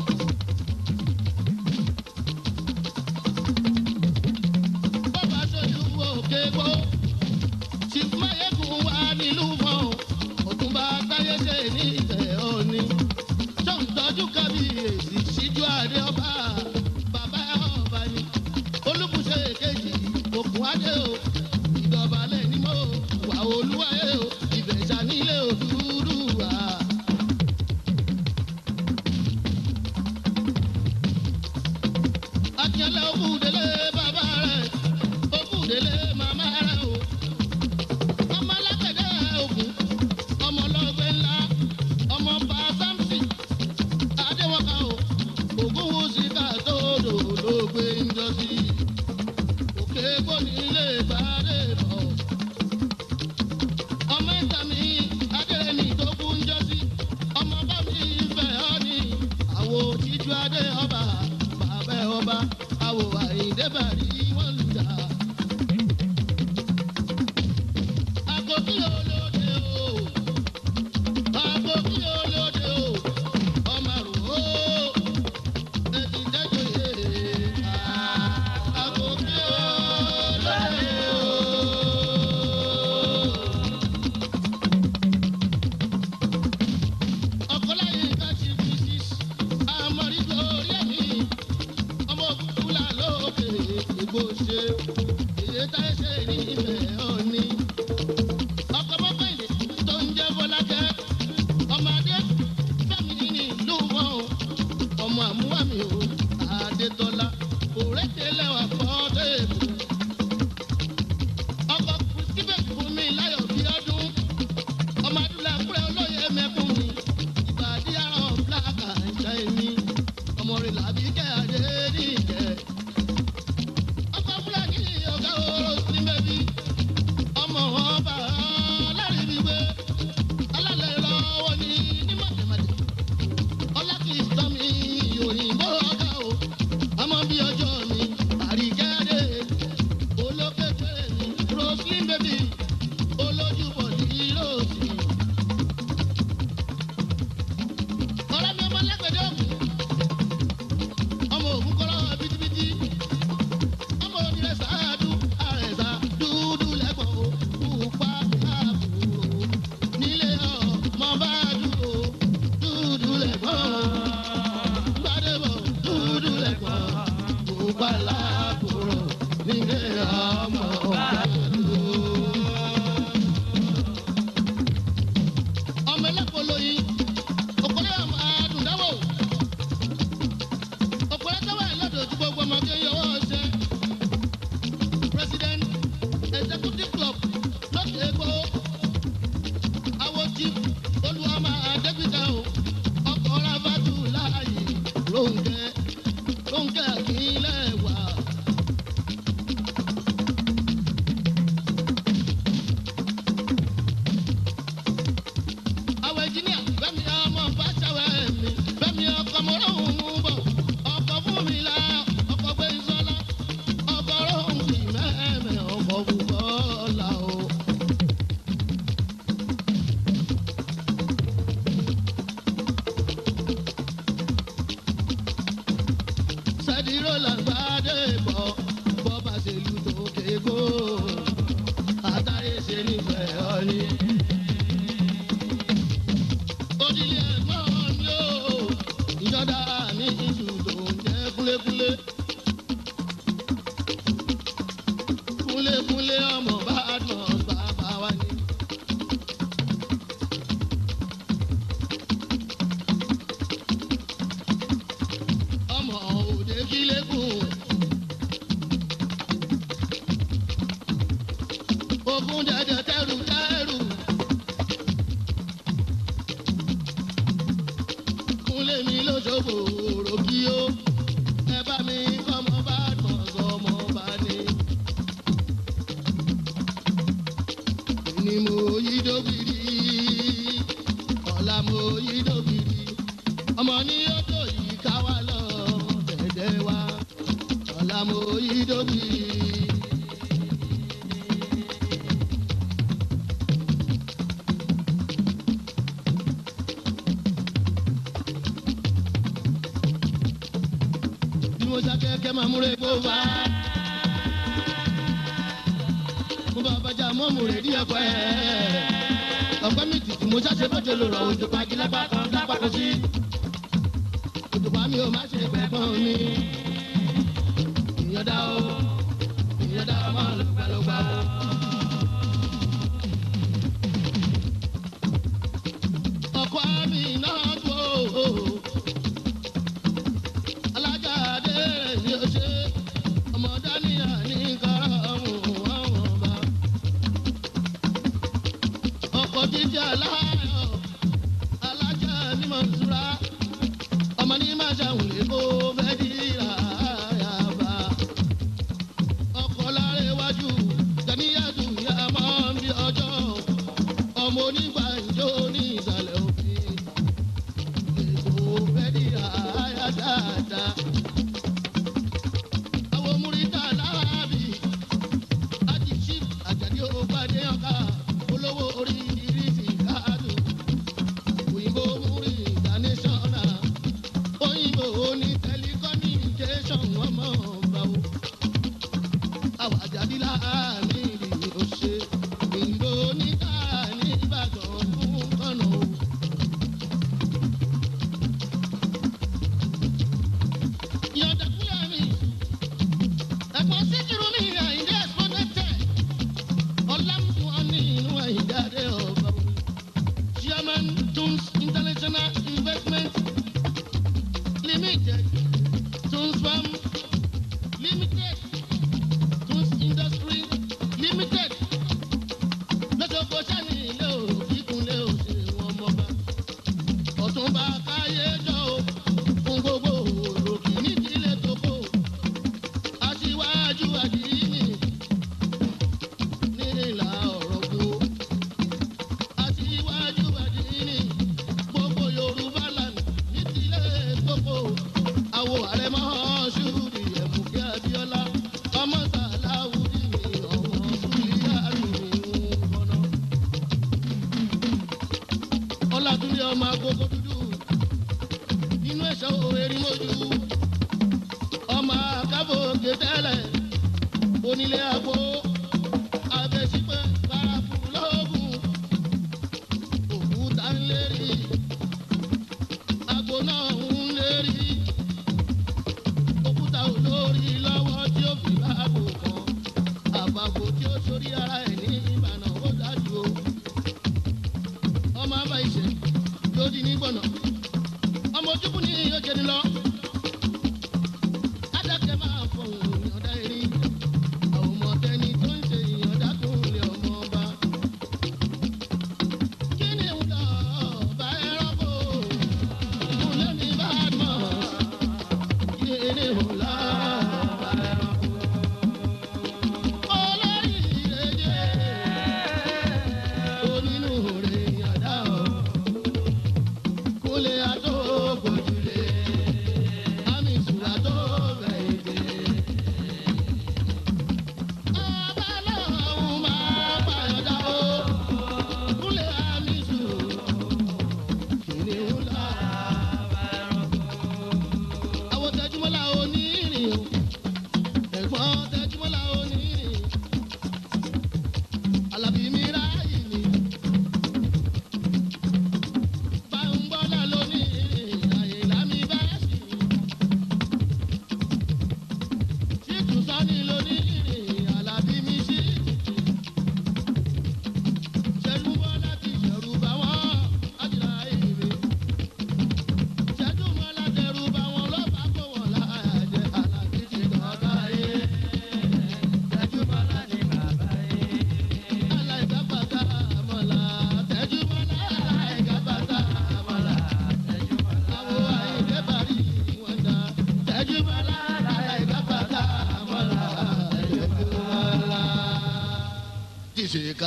bọ́bá sojú òkè gbó chief mayegun wà nílùú mọ́ òtúnba táyé ṣe ní ìfẹ́ òní. tó ń tọ́jú kábíyèsí síjú àdé ọba bàbá ọba ni olùkùṣe kejì òkun adé o ìdọ̀bálẹ̀ ni mo wà olúwayé o ìbẹ̀ṣà nílé òdúdú wa. akínyẹlẹ òkúdélé bàbá rẹ òkúdélé màmá rẹ o ọmọ alágbẹ̀dẹ ògùn ọmọ ọlọ́gbẹ́ ńlá ọmọ bá sámsì adéwọ́ká o ògùn wùsíkà tó dòdò gbé ń jọ sí òkè gbóni ilé ìbárè bọ̀. ọmọ ìta mi adérẹ́ni tó kú ń jọ sí ọmọ bá mi fẹ́ ọ́ ní àwo tíjú adé ọba bàbá ọba àwo àyíndé bàrí wọ́n lù dá. àkókí olóde o àkókí olóde o ọmọ àrùn o ètí jẹ́jọ́ yé àkókí olóde o. ọ̀kọ́láyé ká ṣe fisis àmọ́rígbó yẹ́mi ọmọ òkúkú là lókè ègbò ṣe èyí tá ẹ ṣe ní ilẹ̀ òní. ọkọ̀ mọ́kànlé tó ń jẹ́ fọlákẹ́ ọmọdé fẹ́mi ní ìlú wọn o ọmọ àmúwàmí o adétọ́lá òrékelẹ́wà pọ́ọ́tẹ́ẹ̀bù. ọkọ̀ síbẹ̀ fún mi láyọ̀ bí ọdún ọmọ adúlá kúrẹ́ olóyè mẹ́kún mi ìbàdí àrùn black and shiny ọmọ rẹ̀ làbí kẹ́ adé níjẹ́. ọkọ̀ fúlàní ọ̀gá oró sí mẹ́bí ọmọ wọn bá alárí mi gbé alálẹ̀ lọ́wọ́ ní ní mọ̀tẹ́mọ̀tẹ́ ọlákì tán mi òyìnbó ọ̀gá o ọmọ bí ọjọ́ mi àríkẹ́dẹ́ olókè péré mi roslyn baby olójú bọ̀dí rosy. ọ̀rẹ́ mi ọmọ lẹ́gbẹ̀dẹ́ ògùn ọmọ ògùn kọ́lọ́ bìtìbìtì ọmọ onílẹ̀ sáádù àrẹ̀sà dúdú lẹ́gbọ̀n o pupa àbúrò nílé ọmọ bá dúró dúdú lẹ́gbọ̀n gbàdébọ̀ dúdú lẹ́gbọ̀n pupa làbúrò nílé ọmọ bá dúró. ọmọ ẹlẹ́kọ̀ọ́ lóyin òkúlẹ̀ ọmọ adùndáwò òkúlẹ̀ tẹ́wọ̀ ẹ̀ lọ́dọ̀ tí gbogbo ọmọge yọwọ́ ṣe president executive club lókè èkó awotí olùwàmà adébíkà o ọkọ̀ ráfàtú láàyè lóńkẹ́ lóńkẹ́ àkínlẹ̀ wà. àwọn ẹnjìníà bẹ́ẹ̀ni ọmọ fàṣàwẹ̀ mi bẹ́ẹ̀ni ọkọ̀ mọ́rọ́hùn mú bọ̀ ọkọ̀ fún mi la ọkọ̀ gbé sọ́lá ọkọ̀ rọ̀hùn sí mẹ́ẹ̀mẹ́ ọkọ̀ bùkọ́lá o. sẹ́díró làgbàdé bọ̀ bọ́ bá ṣe lù tó kéko àtàrí ṣe nífẹ̀ẹ́ ọ ni odile ẹ̀gbọ́n mi o ìjọba mi ìṣù tó ń jẹ́ kúlékúlé. kúlékúlé ọmọ bá dùn bàbá wa ni. òní mo yí dóbìrì ọ̀la mo yí dóbìrì ọmọ ní yóò yí ká wá lọ dẹ̀dẹ̀ wa ọ̀la mo yí dóbìrì. bí mo ṣàkẹ́kẹ́ máa múre kó bá. mo bá bàjá mọ́ múre díẹ̀ pẹ́. ọ̀pẹ́ mi tìtì mo ṣàṣe bọ́jọ́ ló rọ̀ òjò pagi lápá kan lápá kan sí. òjò pa mi ò má ṣe gbẹ̀gbọ́n mi. ìyọ̀dá o ìyọ̀dá ọmọ lọ́gbàlọ́gbà o. ọkọ mi náà tó o alájàdé ni ó ṣe ọmọ dáníyà ní kárọ̀mù àwọn ọba. ọkọ̀ jíjẹ́ aláyọ̀ alájà ní mọ̀nsúra ọmọ ní máṣáhùn lè kó bẹ́ẹ̀ dìrà yàbá. ọkọ̀ lára iwájú dáníyàtù yà máa ń bí ọjọ́ ọmọ onígbà ìjó ní ìsàlẹ̀ òfin èkó bẹ́ẹ̀ dìrà yà dáadáa àwọn múrítà láàbì àti chief àjàdí ògbàdé ọ̀ka olówó orí ìrísí káàdù òyìnbó múrí international òyìnbó ní telecommunication ọmọ ọba o àwọn àjàdí láàmì rí òṣè òyìnbó níta ní ìbàdàn fún kọ́nà o. ìyọ̀dẹ̀kúlẹ̀ mi ẹ̀gbọ́n síkírù mi àyíndé ẹ̀sìpọ́nẹ́tẹ̀ ọ̀làmùtún ní inú àyíndé adé ọ̀bà wò. chairman tunes international investment limited tunes farm limited tunes industry limited lọ́sọ̀kọ̀ sani ilé o kíkunlé o ṣe wọn mọ́ba ọ̀túnba káyé jọ o fún gbogbo òròkì nídìílé tó kó aṣíwájú àdínì nílà ọ̀rọ̀ kó aṣíwájú àdínì gbogbo yorùbá lànà nídìílé gbogbo àwọ̀ àrẹ̀mọ́ ṣúrì ẹ̀mùkẹ́ abíọ́lá ọmọ sàláwùdí mi ọmọ sùlíyà mi ń bọ̀nà ọlátúndé ọmọ agogo dúdú nínú ẹ̀ṣọ́ erimójú ọmọ akábò gẹ̀tẹ́lẹ̀ onílé àgbo abẹ́sípẹ́ barafu lọ́gùn òkúta ń lérí àgbo náà ń lérí òkúta olórí lọ́wọ́ tí ó fi báàbò kan àbàbò tí ó sórí ara ẹ̀ ní ìbànú ó dájú o ọmọ abá ìṣe yóò di ní gbọ̀nà ọmọ ojúkú ni yóò jẹni lọ adákẹ́ máa fọ̀hún ìyọ̀dá erin àwọn ọmọ tẹni tó ń ṣe ìyọ̀dá tó ń lé ọmọ ọba. kí ni ń lọ bá ẹranko ìkúnlẹ̀ ní badmus kí ni ń lọ bá ẹranko. olórí ìrẹ́jẹ onínúure ìyọ̀dá ọ̀ kúnlẹ̀ àtó gbòjúlé.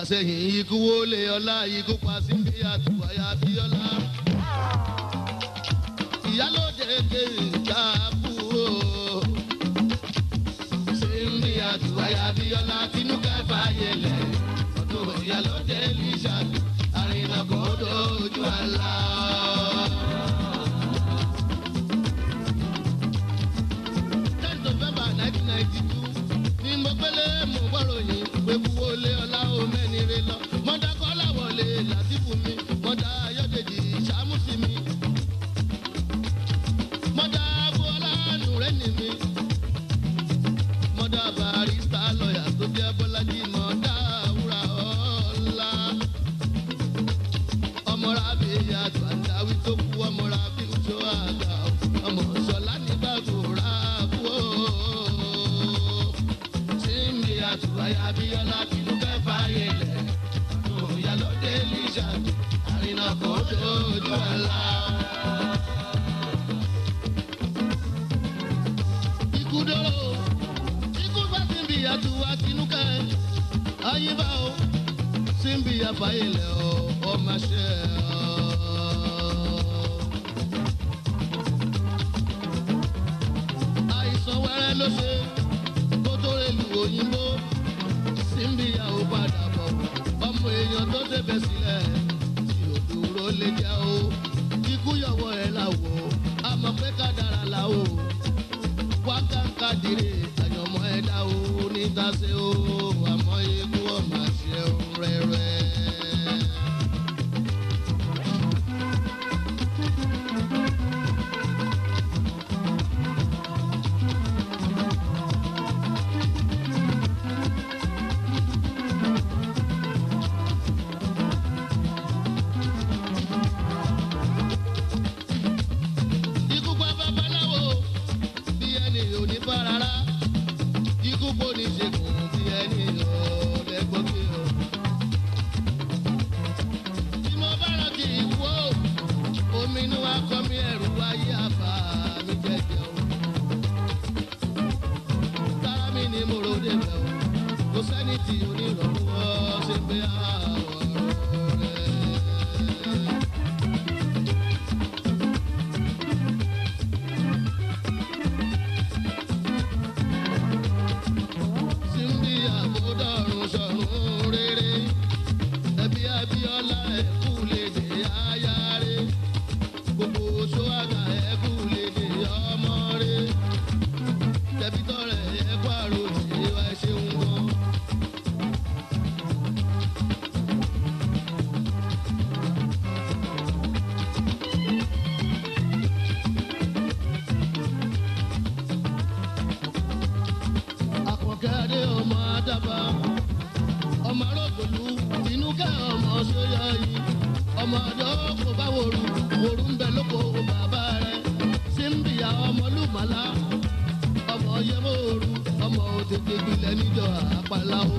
àsẹ̀yìn ikú wọlé ọlá ikú pa síbi àtúwáyà bíọ́lá. ìyálòde kéjà kú o. síbi àtúwáyà bíọ́lá tinúkẹ́ fàyẹlẹ̀ ọdún ìyálòde lìṣà àrìnàkò dojú àlá. ten november nineteen ninety two ni mo gbélé mo gbọ́ròyìn pé kúwó lé ọlá o mẹ́ni re lọ. mọ́dá kọ́lá wọlé látìfù mi mọ́dá ayọ́dèjì sàmúsì mi. mọ́dá bọ́lá nùrẹ́nì mi. mọ́dá barista lọ́yà tó jẹ́ bọ́lájì mọ́dá wúrà ọ̀la. ọmọra bí yàtọ̀ àtàwí tó kú ọmọra bí oṣù àgbà ọmọ sọlá ní bàbá kú o síbi àtúwáyà bíọ́lá tìlú kẹfà yẹlẹ̀ òòyà lọ́dẹ lìṣà àrìnà kò dojú ọ̀la. ikú dóró ikú bá síbi àtúwá tinúkẹ́ ayíbá o síbi àfàyẹlẹ̀ o ọmọ ṣẹ́ ọ. àìsàn wẹ́rẹ́ ló ṣe kó tó relu òyìnbó símbíyà ó padà bọ̀ ọmọ èèyàn tó débẹ̀ sílẹ̀ tí ò dúró lè jẹ́ o ikú yọ̀wọ́ ẹ̀ làwọ̀ àmọ́ pé kádàrà là o wákàǹkà dìre àyànmọ́ ẹ̀dá o níta ṣe o àmọ́ ikú ọmọ àṣẹ rẹ̀rẹ̀. ikú pa babaláwo bí ẹni ò ní bá rárá ikú kò ní ṣègùn bí ẹni ò lẹ́gbọ́kẹ́ o. tí mo bá rántí ikú o omi inú wa kọ́ mi ẹ̀rù ayé àbá mi jẹ́jẹ́ o. tára mi ni mo rò débẹ̀ o kò sẹ́ni tí onírọ̀rùn ọ́ ṣe pé àwọ̀ rẹ̀. síbi àbúdọ̀rùn sọ̀rùn rere ẹbí abíọ́lá ẹ̀kú lédè ayáre gbogbo sọ́wọ́gà ẹ̀kú lédè ọmọ rẹ tẹ̀bítọ́rẹ̀ ẹ̀kú àròjì wa ṣeun gan. àkọ́kẹ́rẹ́ ọmọ àdàbà ọmọ arógbòlú tinúkẹ́ ọmọ sóyọ yìí ọmọ ọdọ kò bá wòrú wòrú ń bẹ lóko bàbá rẹ símbìyà ọmọlúmọlá ọmọ yẹmóoru ọmọ òtètè gbilẹ̀ níjọ àpàláwo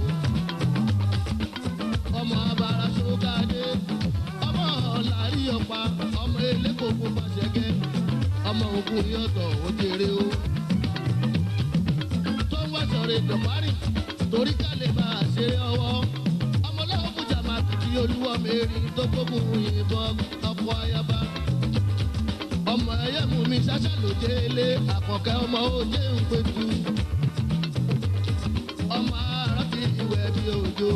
ọmọ abara sókàdé ọmọ làrí ọ̀pá ọmọ elékòkò fàṣẹkẹ ọmọ ògùn yọtọ̀ òjèrè o tó ń wá sọ̀rọ̀ ìdọ̀bárì torí ká lè bá a ṣe ọwọ́. ọmọláwọ̀ fújà máa tìtì olúwọ́ mẹ́rin tó gbógun ìbọn ọkọ̀ ayaba. ọmọ ẹyẹ mú mi ṣáṣá ló délé àkọ́kẹ́ ọmọ òjé ń pẹ̀tù. ọmọ ará ti ìwẹ̀ bí òjò.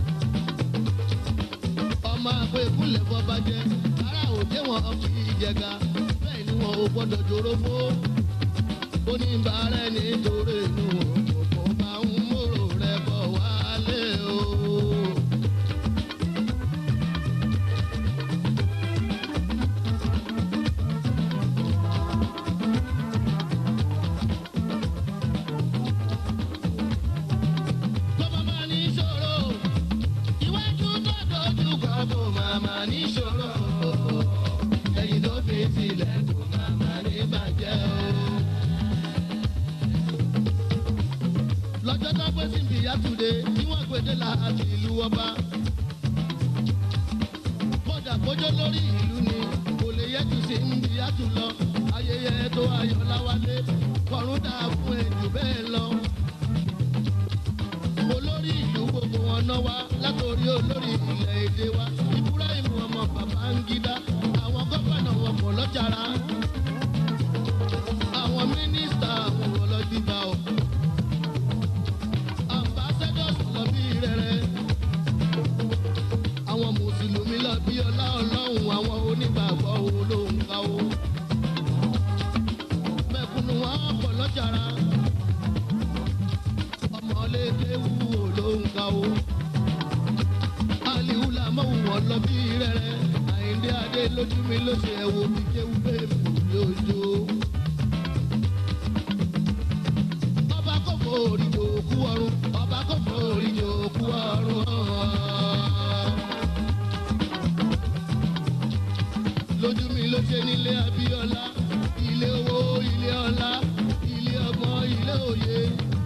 ọmọ àpò ìkúnlẹ̀ fọ́ bàjẹ́ ara òjé wọn kì í jẹga bẹ́ẹ̀ ni wọn ò gbọ́dọ̀ jòrò fún oníbàárẹ̀ nítorí inú òkòkò bá ń mòrò rẹ̀ bọ̀ wálé o. tó bá máa ní ìṣòro iwájú tó dojú kọ kó máa máa ní ìṣòro ẹ̀yìn tó fi sílẹ̀ kó máa máa ní bàjẹ́ o. lọ́jọ́ tó gbé síbi yàtúndé tí wọ́n gbèdé láti ìlú ọba. kódà kójó lórí ìlú ni kò lè yẹtu sí níbi yàtú lọ ayẹyẹ tó ayọ̀ láwálé kọ̀rún dà fún ẹ̀jù bẹ́ẹ̀ lọ. olórí ìlú gbogbo wọn náà wá látòrí olórí ilẹ̀ èdè wa ibrahim ọmọ babangida àwọn gómìnà wọn pọ̀ lọ́jàrá àwọn mínísítà àwọn ọlọ́gbígbà o ambassadors lọ bí rẹ̀rẹ̀ àwọn mùsùlùmí lọ bí ọlá ọlọ́run àwọn onígbàgbọ́ olóhùn ká o mẹ̀kúnnù wọn pọ̀ lọ́jàrá ọmọlékéwu olóhùn ká o aliwu la mọ̀ wọ́n lọ bí rẹ̀rẹ̀ àyíndé adé lójú mi ló ṣe ẹ̀wò bí kéwu bẹ́ẹ̀ mú lójó. ọba kò forí jòkú ọrùn ọba kò forí jòkú ọrùn. lójú mi ló ṣe nílé abíọ́lá ilé owó ilé ọlá ilé ọmọ ilé òye.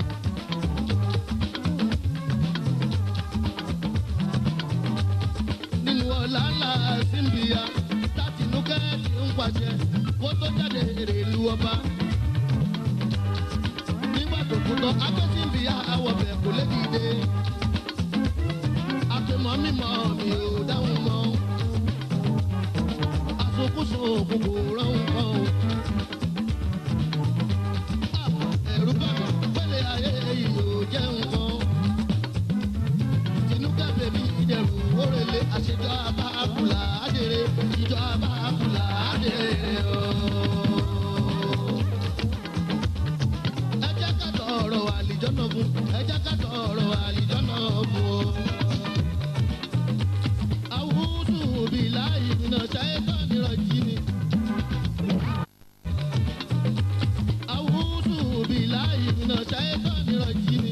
nínú ọ̀la ńlá símbìyà láti inú kẹ́ẹ̀tì ń pàṣẹ kó tó jáde èrè ìlú ọba. nígbà tó kú tán akẹ́sìmbìyà àwọ̀bẹ̀ kò lè dìde. àpèmọ́ mímọ́ mi ò dáhùn mọ́. àsokúso òkùnkùn rọrùn kan o. Ah, ẹ̀rù bá mi pẹ́lẹ́ ayé yìí ò jẹ́ nǹkan tinúkẹ́ bèbí ìdẹ̀rù wórele àṣejọ abáàkùlà àdèrè ìjọ abáàkùlà àdèrè ooo. ẹ jẹ́ ká tọrọ àlìjọ́nà fún ẹ jẹ́ ká tọrọ àlìjọ́nà fún o. àwùjọ bìlà ìrìnà ṣáyẹ́tọ̀ nírọ̀jì ni. àwùjọ bìlà ìrìnà ṣáyẹ́tọ̀ nírọ̀jì ni.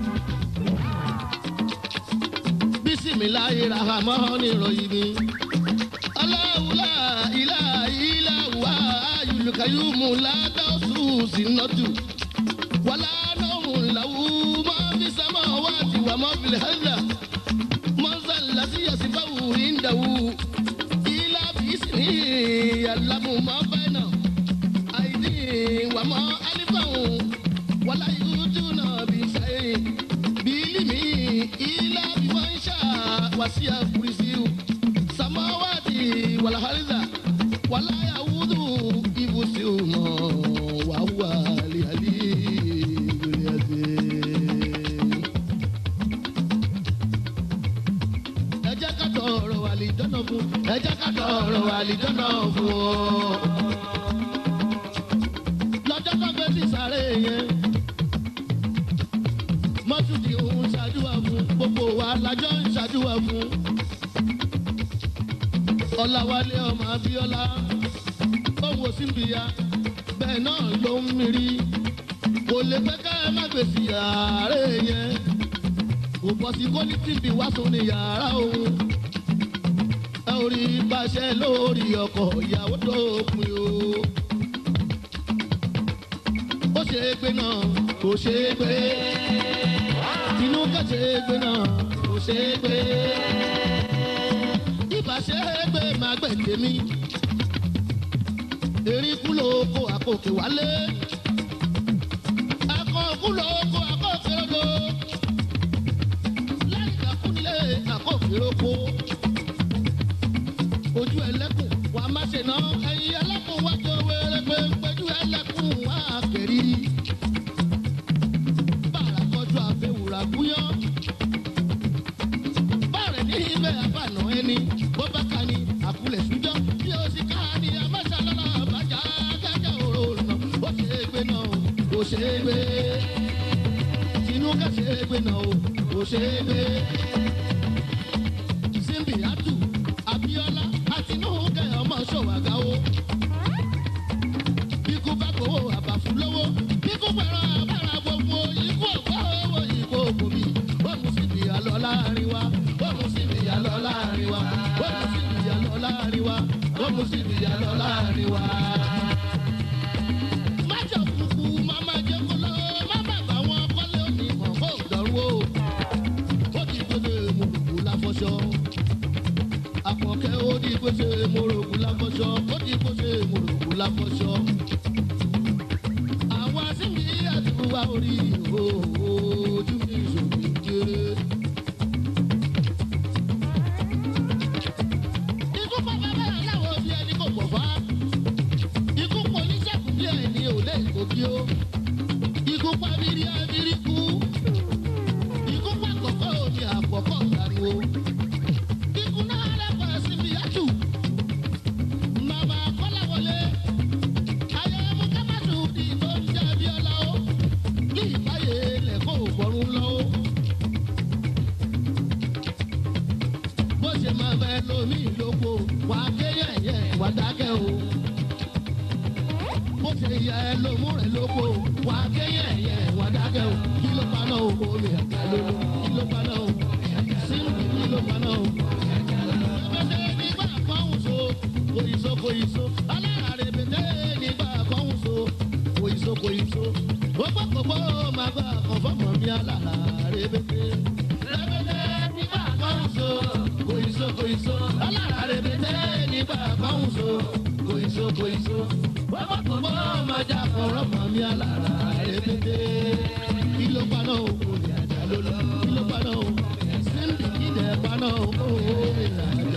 bisimilayi rahamani rohimi. aláwùlá ilá ilá wà ayùlùkàyùmù ládàásù sínátù. wàlá nọ́ọ̀mù làwù máa fi sámà wá ti wà máa fi lè hàdà. mọ́sá lásì yàsífàwù ìndàwù. ilá bìsìnì yàlámù máa bẹ́ẹ̀ náà. àìdí wà mọ́ alífàwù. wàlá yúdú náà bí sáyé. bílímì ilá bifansha wasiya kurisiu samawati walahariza wala yawudu ibusiu mọ wawa liali goliate. ẹ jẹ́ ká tọrọ àlìjọ́nà fún ẹ jẹ́ ká tọrọ àlìjọ́nà fún ọ. lọ́jọ́ tó gbé sí sáré yẹn mọ́túndì òun ṣàdúrà fún gbogbo wa lájọ́ ń ṣàdúrà fún. ọ̀làwálé ọmọ abíọ́lá òun ò sí ń bìyà bẹ́ẹ̀ náà ló ń mirí kò lè pẹ́ ká ẹ má gbèsè ààrẹ yẹn kò bọ́ sí kólítì bí wá sùn ní yàrá òun ẹ ò rí pàṣẹ lórí ọkọ̀ ìyàwó tó pin o ó ṣe é gbé náà kò ṣe é gbé tinú kẹsẹ̀ gbé náà kò ṣe é gbé. ibà ṣe é gbé máa gbẹ̀ tèmi. erin kú ló kó àkókè wálé. akọ kú ló kó àkókè rodo. lẹ́yìn ìdàkú nílé àkókè roko. ojú ẹlẹ́kùn wà má ṣe ná ẹyin ẹlẹ́kùn wájú wẹ́rẹ́ pé péjú ẹlẹ́kùn wà kẹ́rì bàrà kọjú àfẹwùrà gúnyán. bàrẹ̀ ní ibẹ̀ àbànà ẹni bó bá ka ni àkúlẹ̀ súnjọ́ bí o sì ká ni àmọ́ṣà lọ́la àbájá gẹ́gẹ́ òrò nà ó ṣe é gbé náà ó ṣe é gbé. tinúkà ṣe é gbé náà ó ṣe é gbé. simbi atu abiola àtinúkẹ́ ọmọ ṣọ̀wágá o ikú bá gbowó àbàfù lówó ikú pẹ̀rọ àbára gbogbo ikú ọ̀gbọ́ owó ikú ògùnbí ó mú sí ìyá lọ láàrin wa ó mú sí ìyá lọ láàrin wa ó mú sí ìyá lọ láàrin wa ó mú sí ìyá lọ láàrin wa. májọ kúkú máma jẹ kóló má bàbá wọn kọ́lé òní mọ̀ kó dọ̀rú o ó ti gbèsè mòròkù láfọṣọ àpọ̀kẹ́ ó di gbèsè mòròkù láfọṣọ ó di gbèsè mòròkù láfọṣọ àwa sí mi àdúrà orí ojú mi sòmí dé kòkí o. Ikú pa bírí abírí kú. Ikú pa kọ̀kọ́ omi àkọ́kọ́ ìdánwò. Ikú náà lẹ́kọ̀ọ́ sí mi yàtù. Màmá kọ́lá wọlé. Ayé mú kámásù di tó ń jẹ́ Abíọ́lá o. Ní ìbáyé lẹ̀kọ́ ògbọ́rún lọ́wọ́. bó ṣe máa bẹ lómi lóko wà á ké yẹ̀yẹ́ wà á dákẹ́ o. bó ṣe yẹ lómú rẹ̀ lóko wà á ké yẹ̀yẹ́ wà á dákẹ́ o. kí ló paná o omi ẹ̀ka lólo kí ló paná o sínú kí ló paná o. rẹpẹtẹ nígbà kọ́hún so kòyìso kòyìso alára rẹpẹtẹ nígbà kọ́hún so kòyìso kòyìso ó gbọ́ kókó máa gbà kàn fọ́mọ mi alára rẹpẹtẹ rẹpẹtẹ nígbà kọ́hún so kòyìso kòyìso alára rẹpẹtẹ nígbà kọ́hún so kòyìso kòyìso ó gbọ́ kókó máa jà kàn fọ́mọ mi alára rẹpẹtẹ kí ló paná o kò ní àjà lólo kí ló paná o sínú kí lè paná o kò ní àjà.